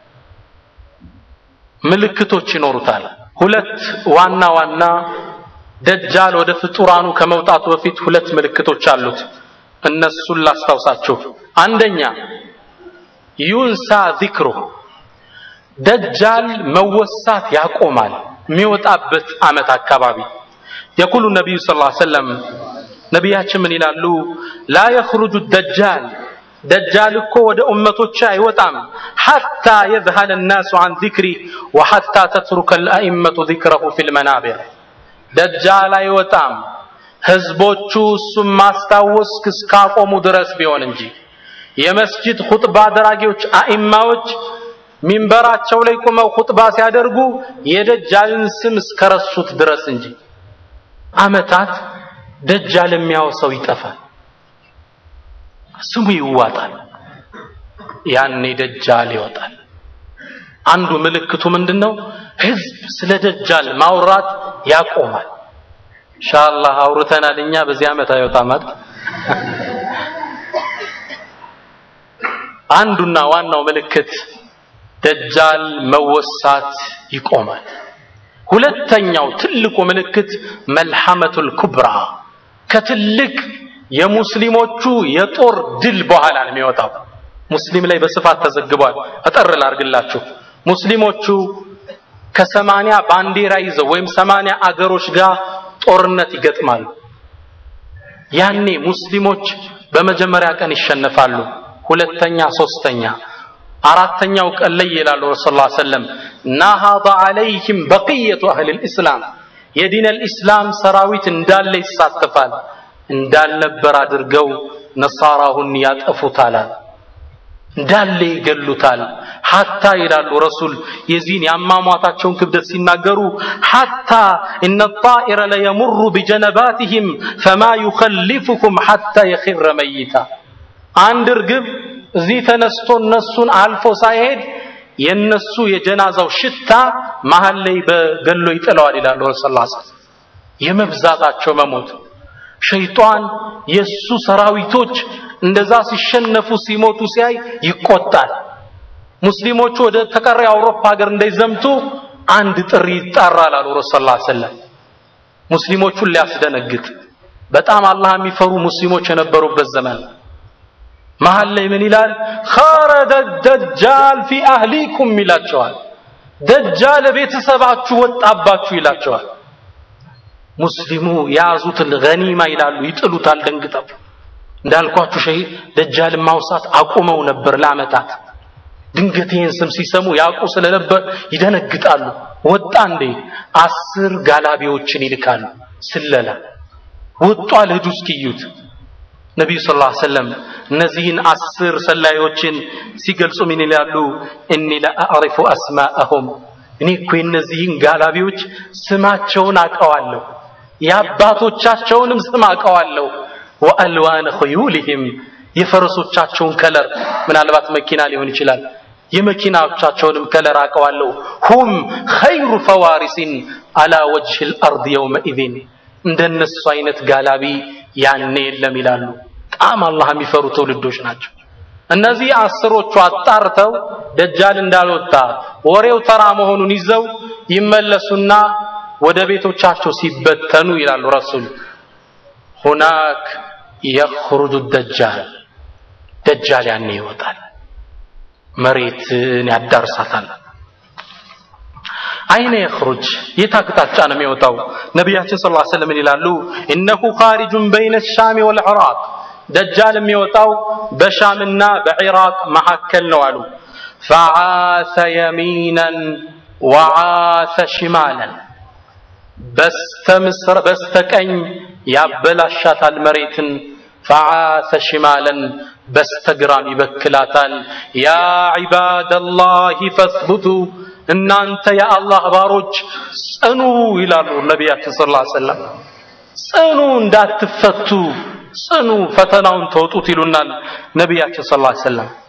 ምልክቶች ይኖሩታል። ሁለት ዋና ዋና ደጃል ወደ ፍጡራኑ ከመውጣቱ በፊት ሁለት ምልክቶች አሉት። እነሱን ላስታውሳችሁ። አንደኛ ዩንሳ ዚክሩ ደጃል መወሳት ያቆማል የሚወጣበት ዓመት አካባቢ የቁሉ ነቢዩ ስ ሰለም ነቢያችን ምን ይላሉ ላ የኽሩጁ ደጃል ደጃል እኮ ወደ ኡመቶች አይወጣም ሐታ የዝሀለ ናሱ አን ዚክሪ ወሐታ ተትሩከ ልአኢመቱ ዚክረሁ ፊ ልመናቢር ደጃል አይወጣም ህዝቦቹ እሱም ማስታወስ እስካቆሙ ድረስ ቢሆን እንጂ የመስጂድ ኹጥባ አድራጊዎች አኢማዎች ሚንበራቸው ላይ ቁመው ኹጥባ ሲያደርጉ የደጃልን ስም እስከረሱት ድረስ እንጂ አመታት ደጃል የሚያወሰው ይጠፋል፣ ስሙ ይዋጣል። ያኔ ደጃል ይወጣል። አንዱ ምልክቱ ምንድን ነው? ህዝብ ስለ ደጃል ማውራት ያቆማል። ኢንሻአላህ አውርተናል። እኛ በዚህ ዓመት አይወጣም አይደል? አንዱና ዋናው ምልክት ደጃል መወሳት ይቆማል። ሁለተኛው ትልቁ ምልክት መልሐመቱል ኩብራ ከትልቅ የሙስሊሞቹ የጦር ድል በኋላ ነው የሚወጣው። ሙስሊም ላይ በስፋት ተዘግቧል። አጠር ላርግላችሁ። ሙስሊሞቹ ከሰማንያ ባንዲራ ይዘው ወይም ሰማንያ አገሮች ጋር ጦርነት ይገጥማሉ። ያኔ ሙስሊሞች በመጀመሪያ ቀን ይሸነፋሉ። ሁለተኛ፣ ሶስተኛ፣ አራተኛው ቀን ላይ ይላሉ ረሱል ላ ሰለም ናሃض አለይህም በቅየቱ አህል ልእስላም የዲን ልእስላም ሰራዊት እንዳለ ይሳተፋል እንዳልነበር አድርገው ነሳራሁን ያጠፉታል እንዳለ ይገሉታል ሐታ ይላሉ ረሱል የዚህን የአሟሟታቸውን ክብደት ሲናገሩ ሐታ እነ ጣኢረ ለየሙሩ ቢጀነባትህም ፈማ ዩኸሊፉኩም ሐታ የኺረ መይታ አንድ እርግብ እዚህ ተነስቶ እነሱን አልፎ ሳይሄድ የነሱ የጀናዛው ሽታ መሀል ላይ በገሎ ይጥለዋል ይላሉ ረሱል ላ የመብዛታቸው መሞት ሸይጣን የሱ ሰራዊቶች እንደዛ ሲሸነፉ ሲሞቱ ሲያይ ይቆጣል። ሙስሊሞቹ ወደ ተቀረ የአውሮፓ ሀገር እንዳይዘምቱ አንድ ጥሪ ይጣራል አሉ ረሱል ላ ሰለም ሙስሊሞቹን ሊያስደነግጥ በጣም አላህ የሚፈሩ ሙስሊሞች የነበሩበት ዘመን መሀል ላይ ምን ይላል ኸረደ ደጃል ፊ አህሊኩም ይላቸዋል ደጃል ቤተሰባችሁ ወጣባችሁ ይላቸዋል ሙስሊሙ የያዙትን ገኒማ ይላሉ ይጥሉታል ደንግጠው እንዳልኳችሁ ሸይ ደጃልን ማውሳት አቁመው ነበር ለአመታት ድንገት ይህን ስም ሲሰሙ ያውቁ ስለነበር ይደነግጣሉ ወጣ እንዴ አስር ጋላቢዎችን ይልካሉ ስለላ ወጧል ሂዱ እስኪዩት ነቢዩ ስ ላ ሰለም እነዚህን አስር ሰላዮችን ሲገልጹ ምን ይላሉ እኒ ለአዕሪፉ አስማአሁም እኔ እኮ የእነዚህን ጋላቢዎች ስማቸውን አቀዋለሁ የአባቶቻቸውንም ስም አቀዋለሁ ወአልዋነ ኸዩልህም የፈረሶቻቸውን ከለር ምናልባት መኪና ሊሆን ይችላል የመኪናዎቻቸውንም ከለር አቀዋለሁ ሁም ኸይሩ ፈዋሪሲን አላ ወጅህ ልአርድ የውመኢዝን እንደነሱ አይነት ጋላቢ ያኔ የለም ይላሉ በጣም አላህ የሚፈሩ ትውልዶች ናቸው እነዚህ አስሮቹ አጣርተው ደጃል እንዳልወጣ ወሬው ተራ መሆኑን ይዘው ይመለሱና ወደ ቤቶቻቸው ሲበተኑ ይላሉ ረሱል ሁናክ የኽሩጁ ደጃል ደጃል ያኔ ይወጣል መሬትን ያዳርሳታል አይነ የኽሩጅ የት አቅጣጫ ነው የሚወጣው ነቢያችን ስ ሰለም ይላሉ እነሁ ኻሪጁን በይነ ሻሚ ወልዕራቅ ደጃል የሚወጣው በሻምና በዒራቅ መካከል ነው አሉ ፈዓሰ የሚናን ወዓሰ ሽማለን በስተምስር በስተቀኝ ያበላሻታል መሬትን ፈዓሰ ሽማለን በስተግራም ይበክላታል ያ ዒባደላህ ፈስቡቱ እናንተ የአላህ ባሮች ጽኑ ይላሉ ነቢያችን ስ ላ ሰለም ጽኑ እንዳትፈቱ ጽኑ ፈተናውን ተወጡት ይሉናል ነቢያችን ስ ላ ሰለም